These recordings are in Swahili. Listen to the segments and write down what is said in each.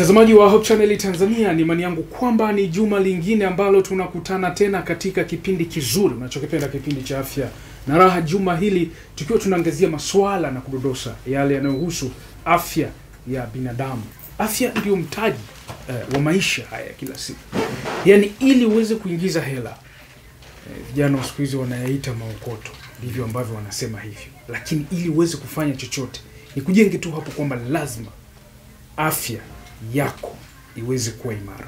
Mtazamaji wa Hope Channel Tanzania, ni imani yangu kwamba ni juma lingine ambalo tunakutana tena katika kipindi kizuri unachokipenda, kipindi cha afya na raha. Juma hili tukiwa tunaangazia masuala na kudodosa yale yanayohusu afya ya binadamu. Afya ndio mtaji eh, wa maisha haya kila siku, yaani ili uweze kuingiza hela eh, vijana wa siku hizi wanayaita maokoto, ndivyo ambavyo wanasema hivyo, lakini ili uweze kufanya chochote ni kujenge tu hapo kwamba lazima afya yako iweze kuwa imara.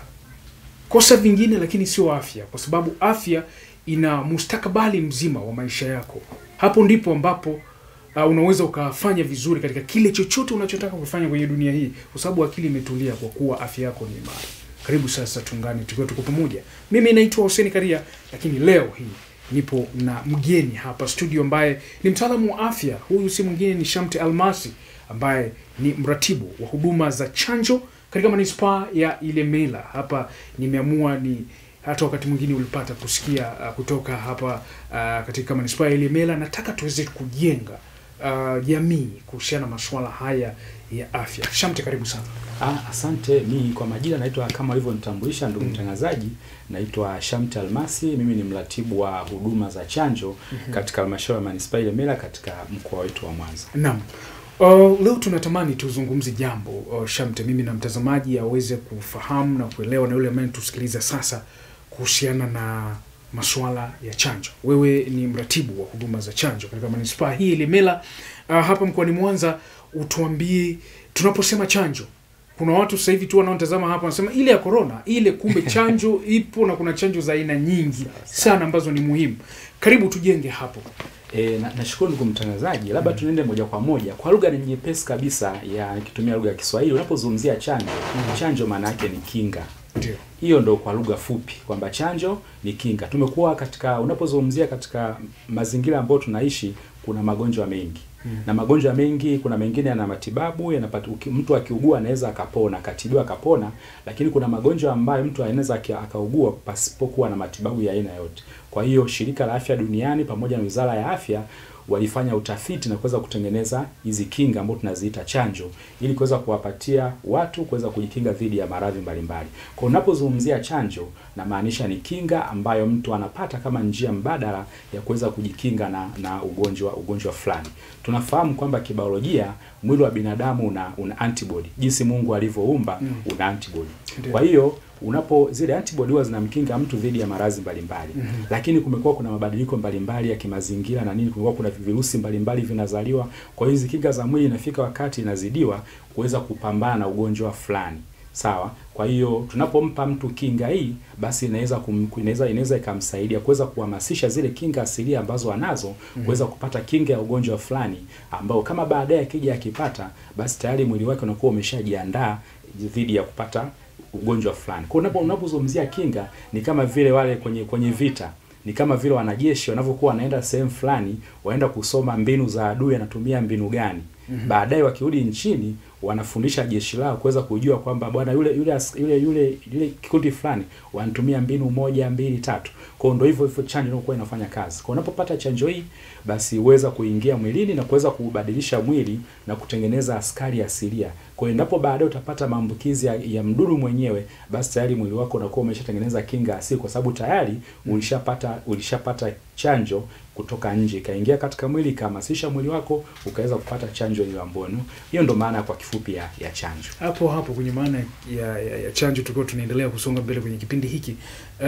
Kosa vingine, lakini sio afya, kwa sababu afya ina mustakabali mzima wa maisha yako. Hapo ndipo ambapo uh, unaweza ukafanya vizuri katika kile chochote unachotaka kufanya kwenye dunia hii, kwa sababu akili imetulia, kwa kuwa afya yako ni imara. Karibu sasa, tuungane tukiwa tuko pamoja. Mimi naitwa Hussein Karia, lakini leo hii nipo na mgeni hapa studio ambaye ni mtaalamu wa afya. Huyu si mwingine ni Shamte Almasi ambaye ni mratibu wa huduma za chanjo katika manispaa ya Ilemela. Hapa nimeamua ni hata wakati mwingine ulipata kusikia uh, kutoka hapa uh, katika manispaa ya Ilemela. Nataka tuweze kujenga uh, jamii kuhusiana na masuala haya ya afya. Shamte, karibu sana. Ah, asante. Mi kwa majina naitwa kama ulivyonitambulisha ndugu Mm. mtangazaji, naitwa Shamte Almasi. Mimi ni mratibu wa huduma za chanjo katika halmashauri ya manispaa ya Ilemela katika mkoa wetu wa Mwanza. Naam. Uh, leo tunatamani tuzungumze jambo uh, Shamte, mimi na mtazamaji aweze kufahamu na kuelewa na yule ambaye tusikiliza sasa kuhusiana na masuala ya chanjo. Wewe ni mratibu wa huduma za chanjo katika manispaa hii Ilemela, uh, hapa mkoani Mwanza. Utuambie, tunaposema chanjo, kuna watu sasa hivi tu wanaotazama hapa wanasema ile ya corona ile, kumbe chanjo ipo na kuna chanjo za aina nyingi sana ambazo ni muhimu. Karibu tujenge hapo. E, na, nashukuru ndugu mtangazaji, labda tunaende moja kwa moja kwa lugha ni nyepesi kabisa ya nikitumia lugha ya Kiswahili. Unapozungumzia chanjo, chanjo maana yake ni kinga. Ndio. Hiyo ndo kwa lugha fupi kwamba chanjo ni kinga. Tumekuwa katika unapozungumzia katika mazingira ambayo tunaishi, kuna magonjwa mengi Mm. na magonjwa mengi, kuna mengine yana matibabu yanapata, uki- mtu akiugua anaweza akapona akatibiwa akapona, lakini kuna magonjwa ambayo mtu anaweza aki- akaugua pasipokuwa na matibabu ya aina yote. Kwa hiyo shirika la afya duniani pamoja na wizara ya afya walifanya utafiti na kuweza kutengeneza hizi kinga ambazo tunaziita chanjo ili kuweza kuwapatia watu kuweza kujikinga dhidi ya maradhi mbalimbali. Kwa unapozungumzia chanjo, namaanisha ni kinga ambayo mtu anapata kama njia mbadala ya kuweza kujikinga na, na ugonjwa ugonjwa fulani. Tunafahamu kwamba kibiolojia mwili wa binadamu una, una antibody. Jinsi Mungu alivyoumba Mm. una antibody. Ndio. Kwa hiyo unapo zile antibody huwa zinamkinga mtu dhidi ya maradhi mbalimbali Mhm. lakini kumekuwa kuna mabadiliko mbalimbali ya kimazingira na nini, kumekuwa kuna virusi mbalimbali vinazaliwa. Kwa hiyo hizi kinga za mwili inafika wakati inazidiwa kuweza kupambana na ugonjwa fulani, sawa. Kwa hiyo tunapompa mtu kinga hii, basi inaweza kum- inaweza inaweza ikamsaidia kuweza kuhamasisha zile kinga asilia ambazo anazo kuweza kupata kinga ya ugonjwa fulani ambao kama baadaye akija akipata, basi tayari mwili wake unakuwa umeshajiandaa dhidi ya kupata ugonjwa fulani. Kwa unapo unapozungumzia kinga ni kama vile wale kwenye kwenye vita ni kama vile wanajeshi wanavyokuwa wanaenda sehemu fulani, waenda kusoma mbinu za adui anatumia mbinu gani. Baadaye wakirudi nchini wanafundisha jeshi lao kuweza kujua kwamba bwana yule yule as- yule yule yule kikundi fulani wanatumia mbinu moja mbili tatu. Kwa hiyo ndio hivyo hivyo chanjo inakuwa inafanya kazi. Kwa unapopata chanjo hii basi huweza kuingia mwilini na kuweza kubadilisha mwili na kutengeneza askari asilia. Kwa hiyo endapo baadaye utapata maambukizi ya, ya mdudu mwenyewe, basi tayari mwili wako unakuwa umeshatengeneza kinga asili, kwa sababu tayari ulishapata ulishapata chanjo kutoka nje ikaingia katika mwili ikahamasisha mwili wako ukaweza kupata chanjo hiyo ambayo ni- hiyo ndo maana kwa kifupi ya, ya chanjo. hapo hapo kwenye maana ya, ya, ya chanjo, tukiwa tunaendelea kusonga mbele kwenye kipindi hiki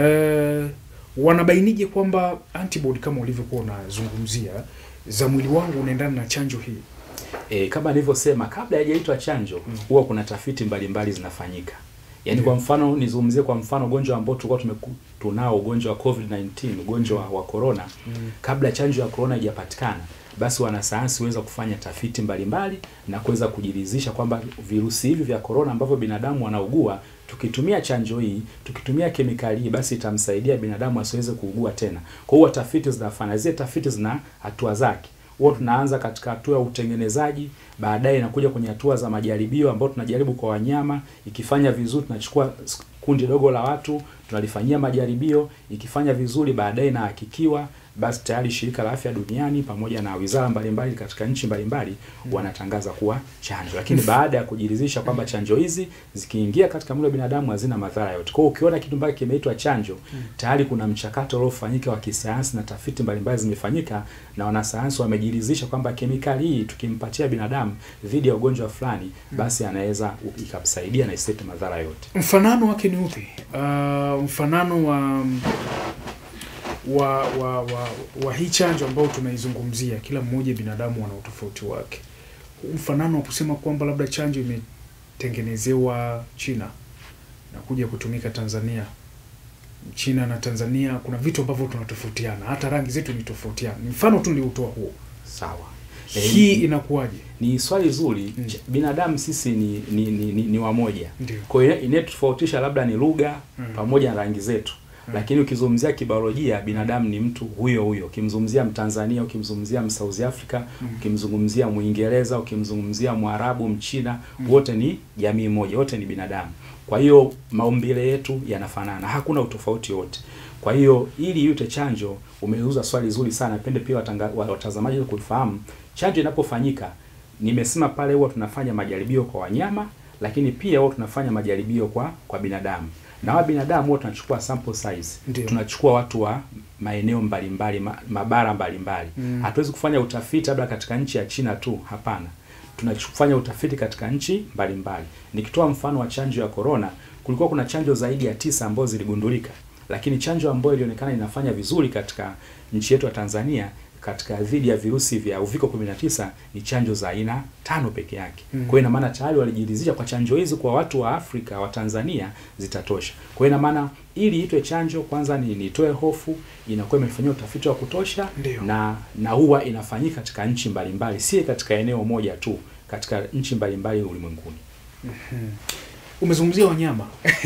uh, wanabainije kwamba antibody kama ulivyokuwa unazungumzia za mwili wangu unaendana na chanjo hii? E, kama nilivyosema kabla haijaitwa chanjo huwa kuna tafiti mbalimbali zinafanyika. Yaani kwa mfano nizungumzie kwa mfano ugonjwa ambao tulikuwa tumeku- tunao ugonjwa wa COVID-19, ugonjwa wa corona. Kabla chanjo ya corona haijapatikana, basi wanasayansi huweza kufanya tafiti mbalimbali na kuweza kujiridhisha kwamba virusi hivi vya corona ambavyo binadamu wanaugua tukitumia chanjo hii, tukitumia kemikali hii, basi itamsaidia binadamu asiweze kuugua tena. Kwa hiyo tafiti zinafanya, zile tafiti zina hatua zake huwa tunaanza katika hatua ya utengenezaji, baadaye inakuja kwenye hatua za majaribio ambayo tunajaribu kwa wanyama. Ikifanya vizuri, tunachukua s- kundi dogo la watu tunalifanyia majaribio. Ikifanya vizuri, baadaye inahakikiwa, basi tayari shirika la afya duniani pamoja na wizara mbalimbali katika nchi mbalimbali wanatangaza kuwa chanjo, lakini baada ya kujiridhisha kwamba chanjo hizi zikiingia katika mwili wa binadamu hazina madhara yote. Kwa hiyo ukiona kitu mpaka kimeitwa chanjo, tayari kuna mchakato uliofanyika wa kisayansi na tafiti mbalimbali zimefanyika na wanasayansi wamejiridhisha kwamba kemikali hii tukimpatia binadamu dhidi ya ugonjwa fulani, basi anaweza ikamsaidia na isilete madhara yote. Mfanano wake ni upi? Uh, mfanano wa wa wa wa, wa hii chanjo ambayo tunaizungumzia, kila mmoja binadamu ana utofauti wake. Mfanano wa kusema kwamba labda chanjo imetengenezewa China na kuja kutumika Tanzania, China na Tanzania kuna vitu ambavyo tunatofautiana, hata rangi zetu ni tofautiana. Ni mfano tu niliutoa huo. Sawa. Hii inakuwaje? Ni swali zuri. Mm. Ch- Binadamu sisi ni ni, ni, ni, ni wamoja. Ndio. Kwa hiyo inayotofautisha labda ni lugha Mm. pamoja na rangi zetu. Mm. Lakini ukizungumzia kibiolojia binadamu ni mtu huyo huyo. Ukimzungumzia Mtanzania, ukimzungumzia Msouth Africa, Mm. ukimzungumzia Mwingereza, ukimzungumzia Mwarabu, Mchina, Mm. wote ni jamii moja, wote ni binadamu. Kwa hiyo maumbile yetu yanafanana, hakuna utofauti wote. Kwa hiyo ili iute chanjo, umeuza swali zuri sana, pende pia watanga- wa- watazamaji kufahamu. Chanjo inapofanyika, nimesema pale huwa tunafanya majaribio kwa wanyama, lakini pia huwa tunafanya majaribio kwa kwa binadamu. Na wa binadamu huwa tunachukua sample size. Ndio. Tunachukua watu wa maeneo mbalimbali, ma, mabara mbalimbali. Mm. Hatuwezi kufanya utafiti labda katika nchi ya China tu, hapana. Tunafanya utafiti katika nchi mbalimbali. Nikitoa mfano wa chanjo ya corona, kulikuwa kuna chanjo zaidi ya tisa ambazo ziligundulika, lakini chanjo ambayo ilionekana inafanya vizuri katika nchi yetu ya Tanzania katika dhidi ya virusi vya uviko 19 ni chanjo za aina tano peke yake. Mm. Kwa hiyo ina maana tayari walijiridhisha kwa chanjo hizi kwa watu wa Afrika wa Tanzania zitatosha. Kwa hiyo ina maana ili itwe chanjo, kwanza ni nitoe hofu, inakuwa imefanyia utafiti wa kutosha Ndio. na na huwa inafanyika katika nchi mbalimbali, si katika eneo moja tu, katika nchi mbalimbali ulimwenguni. Umezungumzia wanyama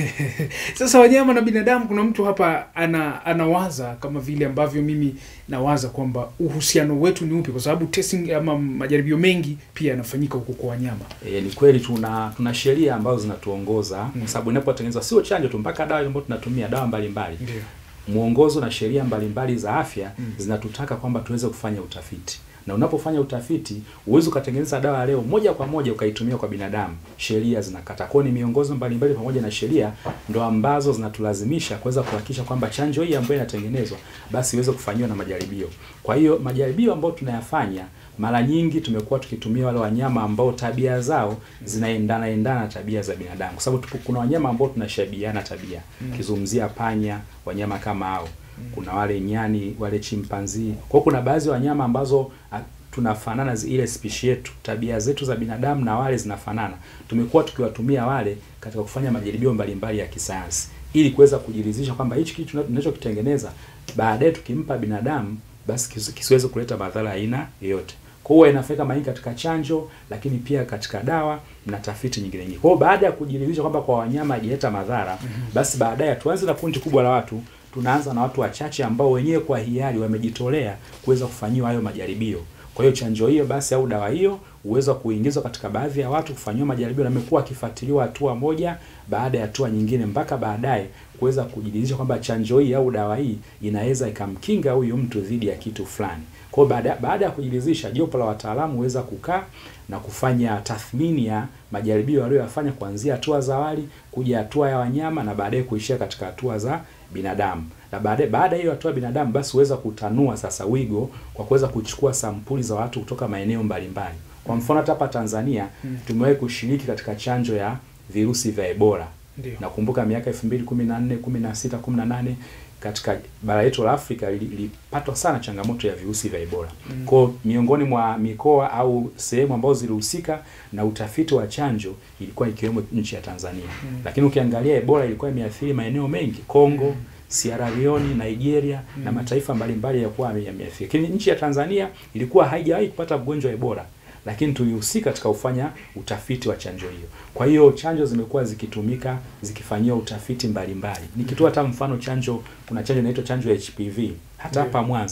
sasa, wanyama na binadamu, kuna mtu hapa ana anawaza kama vile ambavyo mimi nawaza kwamba uhusiano wetu ni upi, kwa sababu testing ama majaribio mengi pia yanafanyika huko kwa wanyama. E, ni kweli tuna tuna sheria ambazo zinatuongoza Mm. kwa sababu inapotengenezwa sio chanjo tu, mpaka dawa ambayo tunatumia dawa mbalimbali Ndio. mwongozo na sheria mbalimbali za afya Mm. zinatutaka kwamba tuweze kufanya utafiti, na unapofanya utafiti huwezi ukatengeneza dawa leo moja kwa moja ukaitumia kwa binadamu. Sheria zinakata. Kwa hiyo ni miongozo mbalimbali pamoja na sheria ndo ambazo zinatulazimisha kuweza kuhakikisha kwamba chanjo hii ambayo inatengenezwa basi iweze kufanyiwa na majaribio. Kwa hiyo majaribio ambayo tunayafanya mara nyingi tumekuwa tukitumia wale wanyama ambao tabia zao zinaendana endana na tabia za binadamu, kwa sababu tupo- kuna wanyama ambao tunashabihiana tabia Mm. kizungumzia panya, wanyama kama hao kuna wale nyani, wale chimpanzi. Kwa hiyo kuna baadhi ya wanyama ambazo a, tunafanana zi- ile spishi yetu, tabia zetu za binadamu na wale zinafanana. Tumekuwa tukiwatumia wale katika kufanya majaribio mbalimbali ya kisayansi ili kuweza kujiridhisha kwamba hichi kitu tuna- tunachokitengeneza baadaye tukimpa binadamu basi kisi- kisiweze kuleta madhara ya aina yoyote. Kwa hiyo inafanyika mara nyingi katika chanjo, lakini pia katika dawa na tafiti nyingine nyingi. Kwa hiyo baada ya kujiridhisha kwamba kwa wanyama haijaleta madhara, basi baadaye tuanze na kundi kubwa la watu tunaanza na watu wachache ambao wenyewe kwa hiari wamejitolea kuweza kufanyiwa hayo majaribio. Kwa hiyo chanjo hiyo basi au dawa hiyo huweza kuingizwa katika baadhi ya watu kufanyiwa majaribio, na amekuwa akifuatiliwa hatua moja baada ya hatua nyingine, mpaka baadaye kuweza kujiridhisha kwamba chanjo hii au dawa hii inaweza ikamkinga huyu mtu dhidi ya kitu fulani. Kwa hiyo baada baada ya kujiridhisha, jopo la wataalamu huweza kukaa na kufanya tathmini ya majaribio walioyafanya kuanzia hatua za awali kuja hatua ya wanyama na baadaye kuishia katika hatua za binadamu. Na baadaye baada ya hiyo hatua ya binadamu basi huweza kutanua sasa wigo kwa kuweza kuchukua sampuli za watu kutoka maeneo mbalimbali. Kwa mfano hata hapa Tanzania Mm. tumewahi kushiriki katika chanjo ya virusi vya Ebola. Ndio. Nakumbuka miaka 2014, 16, 18 katika bara letu la Afrika li- lilipatwa sana changamoto ya virusi vya Ebola. Mm. Kwa hiyo miongoni mwa mikoa au sehemu ambazo zilihusika na utafiti wa chanjo ilikuwa ikiwemo nchi ya Tanzania. Mm. Lakini ukiangalia Ebola ilikuwa imeathiri maeneo mengi, Kongo, Mm. Sierra Leone, Nigeria na Mm. mataifa mbalimbali yakuwa yame- yameathiri. Lakini nchi ya Tanzania ilikuwa haijawahi kupata mgonjwa wa Ebola, lakini tulihusika katika kufanya utafiti wa chanjo hiyo. Kwa hiyo chanjo zimekuwa zikitumika zikifanyiwa utafiti mbalimbali. Nikitoa hata mfano chanjo, kuna chanjo inaitwa chanjo ya HPV hata Ndio. hapa Mwanza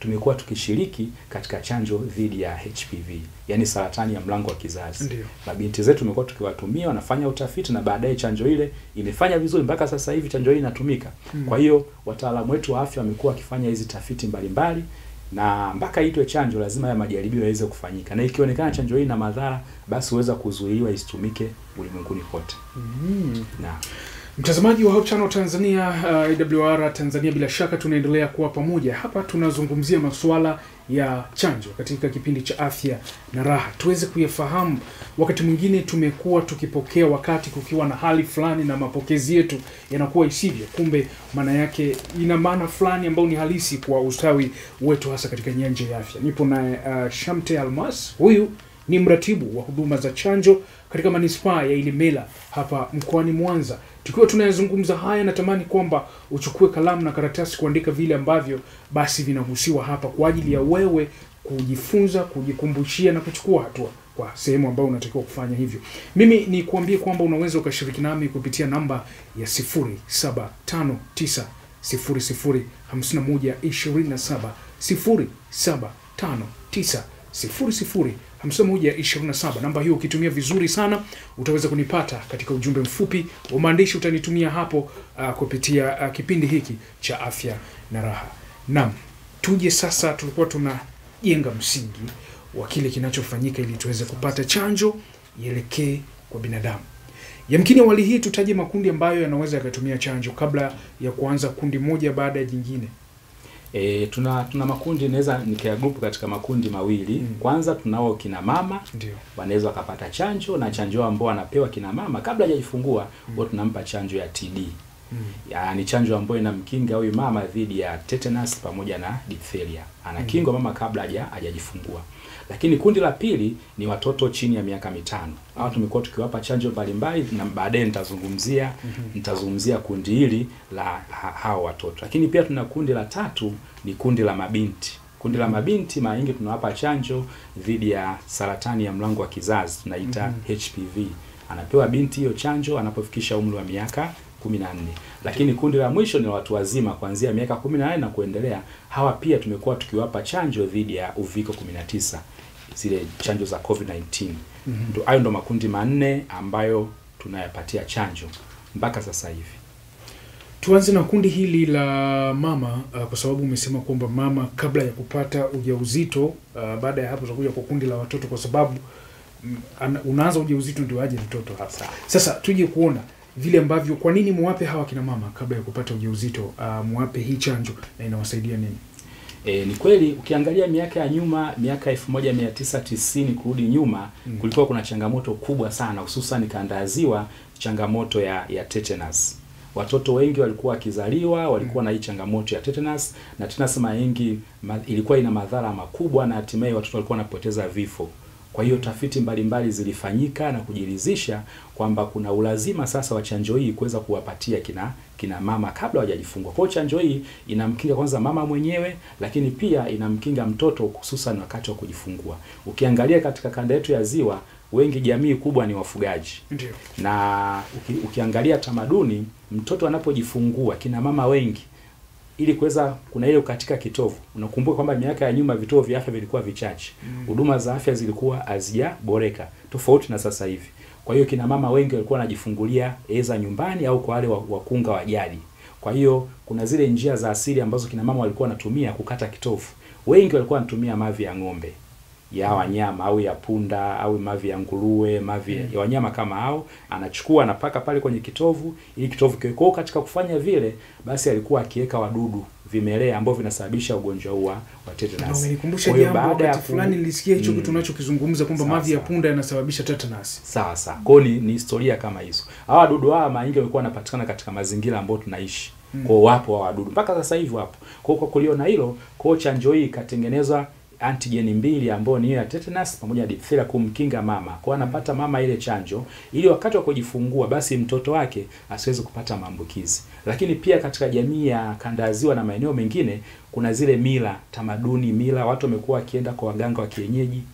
tumekuwa tukishiriki katika chanjo dhidi ya HPV, yani saratani ya mlango wa kizazi. Ndio. Mabinti zetu tumekuwa tukiwatumia, wanafanya utafiti na baadaye chanjo ile imefanya vizuri mpaka sasa hivi chanjo hii inatumika. Mm. Kwa hiyo wataalamu wetu wa afya wamekuwa wakifanya hizi tafiti mbalimbali na mpaka itwe chanjo lazima ya majaribio yaweze kufanyika, na ikionekana chanjo hii ina madhara, basi huweza kuzuiliwa isitumike ulimwenguni kote. Mm. Na Mtazamaji wa Hope Channel Tanzania, uh, AWR Tanzania, bila shaka tunaendelea kuwa pamoja hapa. Tunazungumzia masuala ya chanjo katika kipindi cha afya na raha, tuweze kuyafahamu. Wakati mwingine tumekuwa tukipokea wakati kukiwa na hali fulani na mapokezi yetu yanakuwa isivyo, kumbe maana yake ina maana fulani ambayo ni halisi kwa ustawi wetu, hasa katika nyanja ya afya. Nipo naye uh, Shamte Almas, huyu ni mratibu wa huduma za chanjo katika manispaa ya Ilemela hapa mkoani Mwanza. Tukiwa tunayazungumza haya, natamani kwamba uchukue kalamu na karatasi kuandika vile ambavyo basi vinahusiwa hapa kwa ajili ya wewe kujifunza, kujikumbushia na kuchukua hatua kwa sehemu ambayo unatakiwa kufanya hivyo. Mimi ni kuambie kwamba unaweza ukashiriki nami kupitia namba ya 0759 00 51 27 0759 00 5127. Namba hiyo ukitumia vizuri sana utaweza kunipata katika ujumbe mfupi wa maandishi utanitumia hapo uh, kupitia uh, kipindi hiki cha afya na raha. Naam, tuje sasa, tulikuwa tunajenga msingi wa kile kinachofanyika ili tuweze kupata chanjo ielekee kwa binadamu. Yamkini awali hii tutaje makundi ambayo yanaweza yakatumia chanjo kabla ya kuanza kundi moja baada ya jingine. e, tuna tuna makundi, naweza nikayagrupu katika makundi mawili. Mm. Kwanza tunao kina mama Ndio. wanaweza wakapata chanjo na chanjo ambao wanapewa kina mama kabla hajajifungua, huwa tunampa chanjo ya TD. Mm. Ya, ni chanjo ambayo inamkinga huyu mama dhidi ya tetanus pamoja na diphtheria. Anakingwa mama kabla haja hajajifungua. Lakini kundi la pili ni watoto chini ya miaka mitano. Hao tumekuwa tukiwapa chanjo mbalimbali na baadaye nitazungumzia nitazungumzia kundi hili la ha, hao watoto. Lakini pia tuna kundi la tatu ni kundi la mabinti. Kundi la mabinti mara nyingi tunawapa chanjo dhidi ya saratani ya mlango wa kizazi tunaita HPV. Anapewa binti hiyo chanjo anapofikisha umri wa miaka 14. Lakini kundi la mwisho ni watu wazima kuanzia miaka 18 na kuendelea. Hawa pia tumekuwa tukiwapa chanjo dhidi ya uviko 19, zile chanjo za COVID-19. Ndo hayo ndo makundi manne ambayo tunayapatia chanjo mpaka sasa hivi. Tuanze na kundi hili la mama uh, kwa sababu umesema kwamba mama kabla ya kupata ujauzito uh, baada ya hapo tutakuja kwa kundi la watoto kwa sababu mm, ana- unaanza ujauzito ndio aje mtoto hapa. Sawa. Sasa tuje kuona vile ambavyo, kwa nini muwape hawa kina mama kabla ya kupata ujauzito uh, muwape hii chanjo na inawasaidia nini? E, ni kweli ukiangalia miaka ya nyuma, miaka 1990 kurudi nyuma, Mm. kulikuwa kuna changamoto kubwa sana, hususan kanda ya Ziwa, changamoto ya ya tetanus. Watoto wengi walikuwa wakizaliwa walikuwa na hii changamoto ya tetanus, na tetanus mara nyingi ma, ilikuwa ina madhara makubwa, na hatimaye watoto walikuwa wanapoteza vifo. Kwa hiyo tafiti mbalimbali zilifanyika na kujiridhisha kwamba kuna ulazima sasa wa chanjo hii kuweza kuwapatia kina kina mama kabla hawajajifungua. Kwa hiyo chanjo hii inamkinga kwanza mama mwenyewe, lakini pia inamkinga mtoto hususan wakati wa kujifungua. Ukiangalia katika kanda yetu ya Ziwa, wengi jamii kubwa ni wafugaji Ndio. na uki, ukiangalia tamaduni, mtoto anapojifungua kina mama wengi ili kuweza kuna ile katika kitovu. Unakumbuka kwamba miaka ya nyuma vituo vya afya vilikuwa vichache, huduma za afya zilikuwa hazijaboreka tofauti na sasa hivi. Kwa hiyo kina mama wengi walikuwa wanajifungulia eza nyumbani au kwa wale wa- wakunga wa jadi. Kwa hiyo kuna zile njia za asili ambazo kina mama walikuwa wanatumia kukata kitovu. Wengi walikuwa wanatumia mavi ya ng'ombe ya wanyama au ya punda au mavi ya nguruwe, mavi ya wanyama kama hao, anachukua anapaka pale kwenye kitovu ili kitovu kiwe. Kwa hiyo katika kufanya vile, basi alikuwa akiweka wadudu vimelea ambao vinasababisha ugonjwa huu wa wa Na tetanus. umenikumbusha Kwa hiyo jambo baada ya wakati ku- fulani nilisikia hicho Mm. kitu unachokizungumza kwamba Sawa, mavi ya sawa. punda yanasababisha tetanus. Sawa sawa. Kwa hiyo ni, ni historia kama hizo. Hawa wadudu hawa mara nyingi walikuwa wanapatikana katika mazingira ambayo tunaishi. Mm. Kwa hiyo wapo hawa wadudu mpaka sasa hivi wapo. Kwa hiyo kwa kuliona hilo, kwa hiyo chanjo hii ikatengenezwa antigeni mbili ambayo ni hiyo ya tetanus pamoja na diphtheria kumkinga mama. Kwa hiyo anapata mama ile chanjo ili wakati wa kujifungua basi mtoto wake asiweze kupata maambukizi. Lakini pia katika jamii ya kanda ya Ziwa na maeneo mengine kuna zile mila, tamaduni, mila watu wamekuwa wakienda kwa waganga wa kienyeji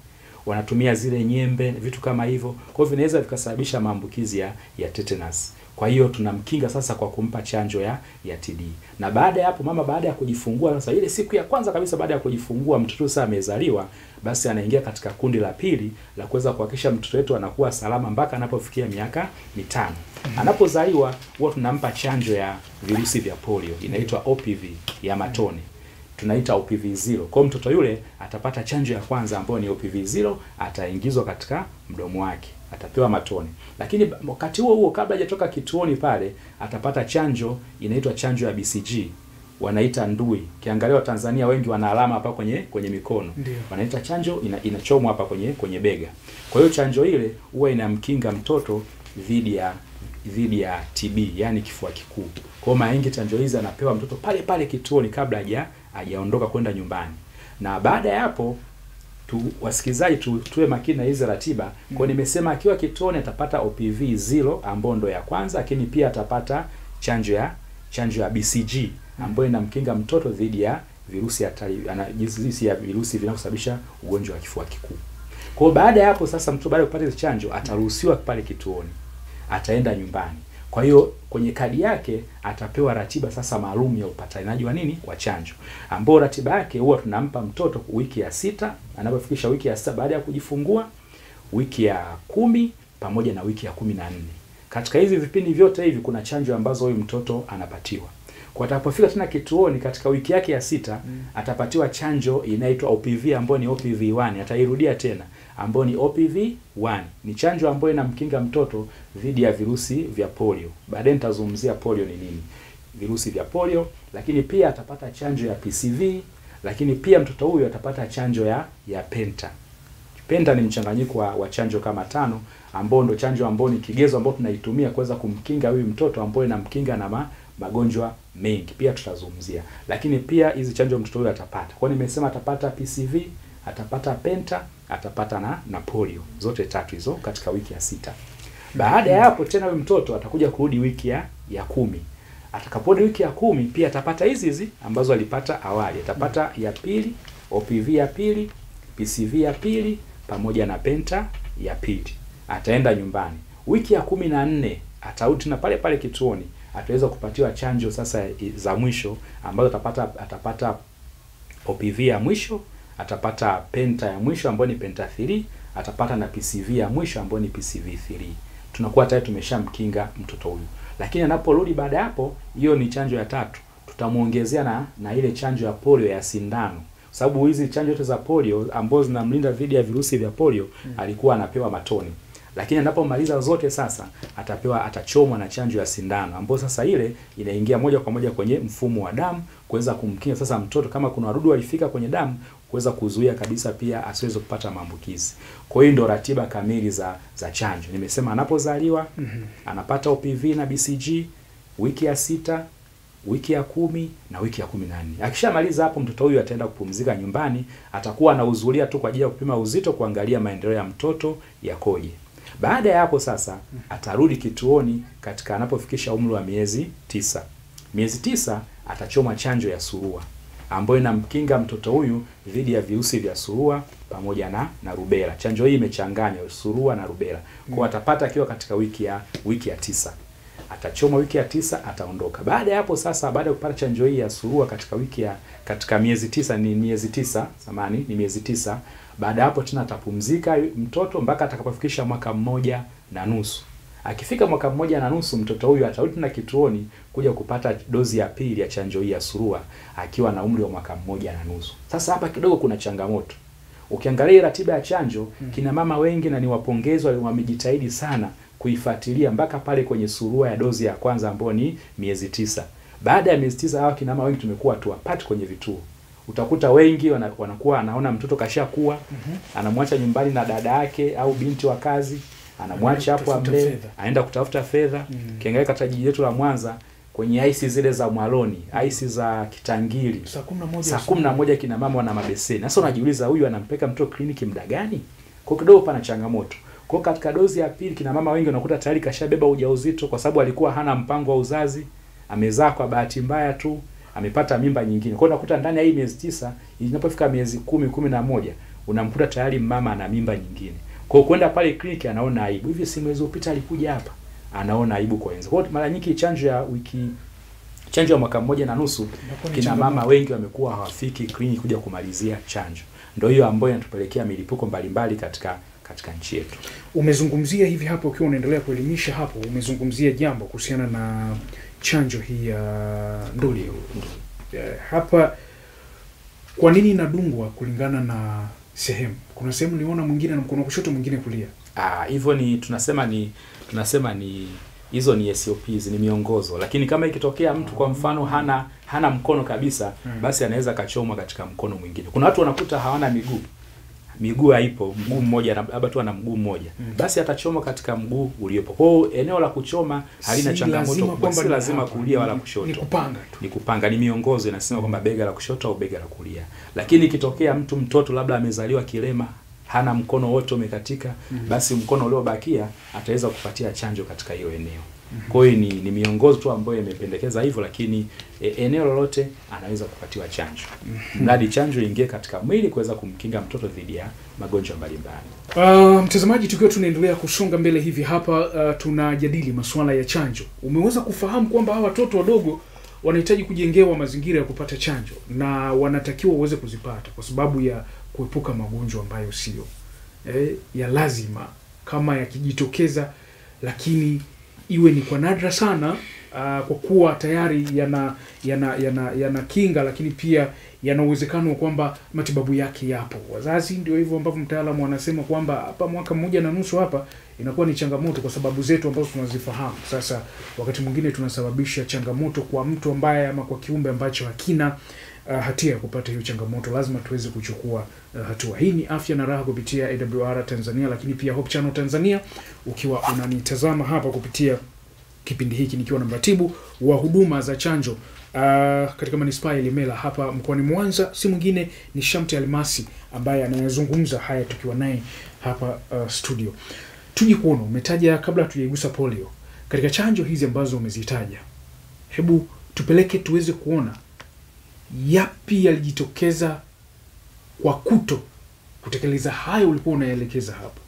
wanatumia zile nyembe, vitu kama hivyo. Kwa hiyo vinaweza vikasababisha maambukizi ya, ya tetanus. Kwa hiyo tunamkinga sasa kwa kumpa chanjo ya ya TB. Na baada ya hapo mama baada ya kujifungua sasa ile siku ya kwanza kabisa baada ya kujifungua mtoto sasa amezaliwa, basi anaingia katika kundi la pili la kuweza kuhakikisha mtoto wetu anakuwa salama mpaka anapofikia miaka mitano. Anapozaliwa huwa tunampa chanjo ya virusi vya polio inaitwa OPV ya matone tunaita OPV 0. Kwa hiyo mtoto yule atapata chanjo ya kwanza ambayo ni OPV 0, ataingizwa katika mdomo wake, atapewa matone. Lakini wakati huo huo, kabla hajatoka kituoni pale, atapata chanjo inaitwa chanjo ya BCG, wanaita ndui. Kiangalia Tanzania wengi wana alama hapa kwenye kwenye mikono, Ndio. wanaita chanjo ina, inachomwa hapa kwenye kwenye bega. Kwa hiyo chanjo ile huwa inamkinga mtoto dhidi ya dhidi ya TB, yani kifua kikuu. Kwa hiyo mara nyingi chanjo hizi anapewa mtoto pale pale kituoni kabla haja hajaondoka kwenda nyumbani. Na baada ya hapo tu wasikilizaji tu, tuwe makini na hizi ratiba. Kwa hiyo nimesema akiwa kituoni atapata OPV 0 ambayo ndo ya kwanza, lakini pia atapata chanjo ya chanjo ya BCG ambayo inamkinga mtoto dhidi ya virusi hatari ana jinsi ya virusi vinavyosababisha ugonjwa wa kifua kikuu. Kwa hiyo baada ya hapo sasa, mtoto baada ya kupata hizo chanjo ataruhusiwa pale kituoni, ataenda nyumbani. Kwa hiyo kwenye kadi yake atapewa ratiba sasa maalum ya upatikanaji wa nini wa chanjo, ambao ratiba yake huwa tunampa mtoto wiki ya sita, anapofikisha wiki ya sita baada ya kujifungua, wiki ya kumi pamoja na wiki ya kumi na nne. Katika hizi vipindi vyote hivi kuna chanjo ambazo huyu mtoto anapatiwa. Kwa atapofika tena kituoni katika wiki yake ya sita atapatiwa chanjo inaitwa OPV ambayo ni OPV 1. Atairudia tena ambayo ni OPV 1. Ni chanjo ambayo inamkinga mtoto dhidi ya virusi vya polio. Baadaye nitazungumzia polio ni nini. Virusi vya polio, lakini pia atapata chanjo ya PCV, lakini pia mtoto huyu atapata chanjo ya ya penta. Penta ni mchanganyiko wa, wa chanjo kama tano ambao ndo chanjo ambao ni kigezo ambao tunaitumia kuweza kumkinga huyu mtoto ambao inamkinga na ma, magonjwa mengi pia tutazungumzia, lakini pia hizi chanjo mtoto huyu atapata. Kwa hiyo nimesema atapata PCV, atapata penta, atapata na na polio, zote tatu hizo katika wiki ya sita. Baada ya hapo tena huyu mtoto atakuja kurudi wiki ya ya kumi. Atakaporudi wiki ya kumi pia atapata hizi hizi ambazo alipata awali, atapata ya pili, OPV ya pili, PCV ya pili pamoja na penta ya pili. Ataenda nyumbani wiki ya kumi na nne atarudi tena pale pale kituoni ataweza kupatiwa chanjo sasa za mwisho ambazo atapata atapata OPV ya mwisho, atapata penta ya mwisho ambayo ni penta 3, atapata na PCV ya mwisho ambayo ni PCV 3. Tunakuwa tayari tumeshamkinga mtoto huyu. Lakini anaporudi baada ya hapo, hiyo ni chanjo ya tatu. Tutamuongezea na na ile chanjo ya polio ya sindano. Sababu hizi chanjo zote za polio ambazo zinamlinda dhidi ya virusi vya polio mm. alikuwa anapewa matone lakini anapomaliza zote sasa atapewa atachomwa na chanjo ya sindano ambayo sasa ile inaingia moja kwa moja kwenye mfumo wa damu kuweza kumkinga sasa mtoto kama kuna wadudu walifika kwenye damu kuweza kuzuia kabisa pia asiweze kupata maambukizi. Kwa hiyo ndio ratiba kamili za za chanjo. Nimesema anapozaliwa mm -hmm. anapata OPV na BCG wiki ya sita, wiki ya kumi na wiki ya kumi na nne. Akishamaliza hapo, mtoto huyu ataenda kupumzika nyumbani, atakuwa anahudhuria tu kwa ajili ya kupima uzito, kuangalia maendeleo ya mtoto yakoje. Baada ya hapo sasa atarudi kituoni katika anapofikisha umri wa miezi tisa. Miezi tisa atachoma chanjo ya surua ambayo inamkinga mtoto huyu dhidi ya virusi vya surua pamoja na na rubela. Chanjo hii imechanganywa surua na rubela. Kwa atapata akiwa katika wiki ya wiki ya tisa. Atachoma wiki ya tisa ataondoka. Baada ya hapo sasa baada ya kupata chanjo hii ya surua katika wiki ya katika miezi tisa ni miezi tisa, samani ni miezi tisa. Baada ya hapo tena atapumzika mtoto mpaka atakapofikisha mwaka mmoja na nusu. Akifika mwaka mmoja na nusu mtoto huyu atarudi tena kituoni kuja kupata dozi ya pili ya chanjo hii ya surua akiwa na umri wa mwaka mmoja na nusu. Sasa hapa kidogo kuna changamoto. Ukiangalia ratiba ya chanjo hmm, kina mama wengi na ni wapongezwa wamejitahidi sana kuifuatilia mpaka pale kwenye surua ya dozi ya kwanza ambayo ni miezi tisa. Baada ya miezi tisa hawa kina mama wengi tumekuwa tuwapati kwenye vituo utakuta wengi wana, wanakuwa anaona mtoto kashakuwa mm -hmm. anamwacha nyumbani na dada yake au binti wa kazi anamwacha hapo amlee aenda kutafuta fedha mm -hmm. Kiangalia katika jiji letu la Mwanza kwenye aisi zile za Mwaloni, aisi za Kitangili, saa kumi na moja kina mama wana mabeseni. Sasa unajiuliza huyu anampeka mtoto kliniki muda gani? Kwa kidogo pana changamoto. Kwa katika dozi ya pili kina mama wengi unakuta tayari kashabeba ujauzito kwa sababu alikuwa hana mpango wa uzazi, amezaa kwa bahati mbaya tu amepata mimba nyingine. Kwa hiyo unakuta ndani ya hii miezi tisa inapofika miezi kumi kumi na moja unamkuta tayari mama ana mimba nyingine. Kwa hiyo kwenda pale kliniki anaona aibu. Hivi si mwezi uliopita alikuja hapa, anaona aibu kwa wenza. Kwa hiyo mara nyingi chanjo ya wiki chanjo ya mwaka mmoja na nusu Inakuwa ni kina changamoto. mama wengi wamekuwa hawafiki kliniki kuja kumalizia chanjo. Ndio hiyo ambayo inatupelekea milipuko mbalimbali katika katika nchi yetu. Umezungumzia hivi hapo, ukiwa unaendelea kuelimisha hapo, umezungumzia jambo kuhusiana na chanjo hii ya nduli. Eh, hapa kwa nini inadungwa kulingana na sehemu? Kuna sehemu niona mwingine na mkono wa kushoto, mwingine kulia. Ah, hivyo ni tunasema ni tunasema ni hizo ni SOPs ni miongozo, lakini kama ikitokea mtu kwa mfano hana hana mkono kabisa, Mm. basi anaweza akachomwa katika mkono mwingine. Kuna watu wanakuta hawana miguu, miguu haipo, mguu mmoja na- labda tu ana mguu mmoja, Mm. basi atachomwa katika mguu uliopo. Kwa hiyo eneo la kuchoma halina Si changamoto lazima kubwa, kwamba si ni lazima hapa, kulia wala ni- kushoto Ni kupanga tu. ni kupanga, ni miongozo inasema kwamba bega la kushoto au bega la kulia. Lakini ikitokea mtu mtoto labda amezaliwa kilema, hana mkono wote umekatika, basi mkono uliobakia ataweza kupatia chanjo katika hiyo eneo. Kwa hiyo ni, ni miongozo tu ambayo imependekeza hivyo, lakini e, eneo lolote anaweza kupatiwa chanjo, mradi chanjo ingie katika mwili kuweza kumkinga mtoto dhidi ya magonjwa mbalimbali. Uh, mtazamaji, tukiwa tunaendelea kusonga mbele hivi hapa, uh, tunajadili masuala ya chanjo. Umeweza kufahamu kwamba hawa watoto wadogo wanahitaji kujengewa mazingira ya kupata chanjo na wanatakiwa waweze kuzipata kwa sababu ya kuepuka magonjwa ambayo sio eh, ya lazima, kama yakijitokeza, lakini iwe ni kwa nadra sana uh, kwa kuwa tayari yana yana yana yana kinga, lakini pia yana uwezekano wa kwamba matibabu yake yapo. Wazazi ndio hivyo ambavyo mtaalamu anasema kwamba hapa mwaka mmoja na nusu hapa inakuwa ni changamoto kwa sababu zetu ambazo tunazifahamu. Sasa wakati mwingine tunasababisha changamoto kwa mtu ambaye ama kwa kiumbe ambacho hakina uh, hatia ya kupata hiyo changamoto. Lazima tuweze kuchukua uh, hatua. Hii ni afya na raha kupitia AWR Tanzania, lakini pia Hope Channel Tanzania, ukiwa unanitazama hapa kupitia kipindi hiki nikiwa na mratibu wa huduma za chanjo uh, katika manispaa ya Ilemela hapa mkoani Mwanza, si mwingine ni Shamte Almasi ambaye anayezungumza haya tukiwa naye hapa uh, studio. Tuje kuona umetaja, kabla hatujaigusa polio, katika chanjo hizi ambazo umezitaja, hebu tupeleke tuweze kuona yapi yalijitokeza kwa kuto kutekeleza hayo ulikuwa unaelekeza hapo.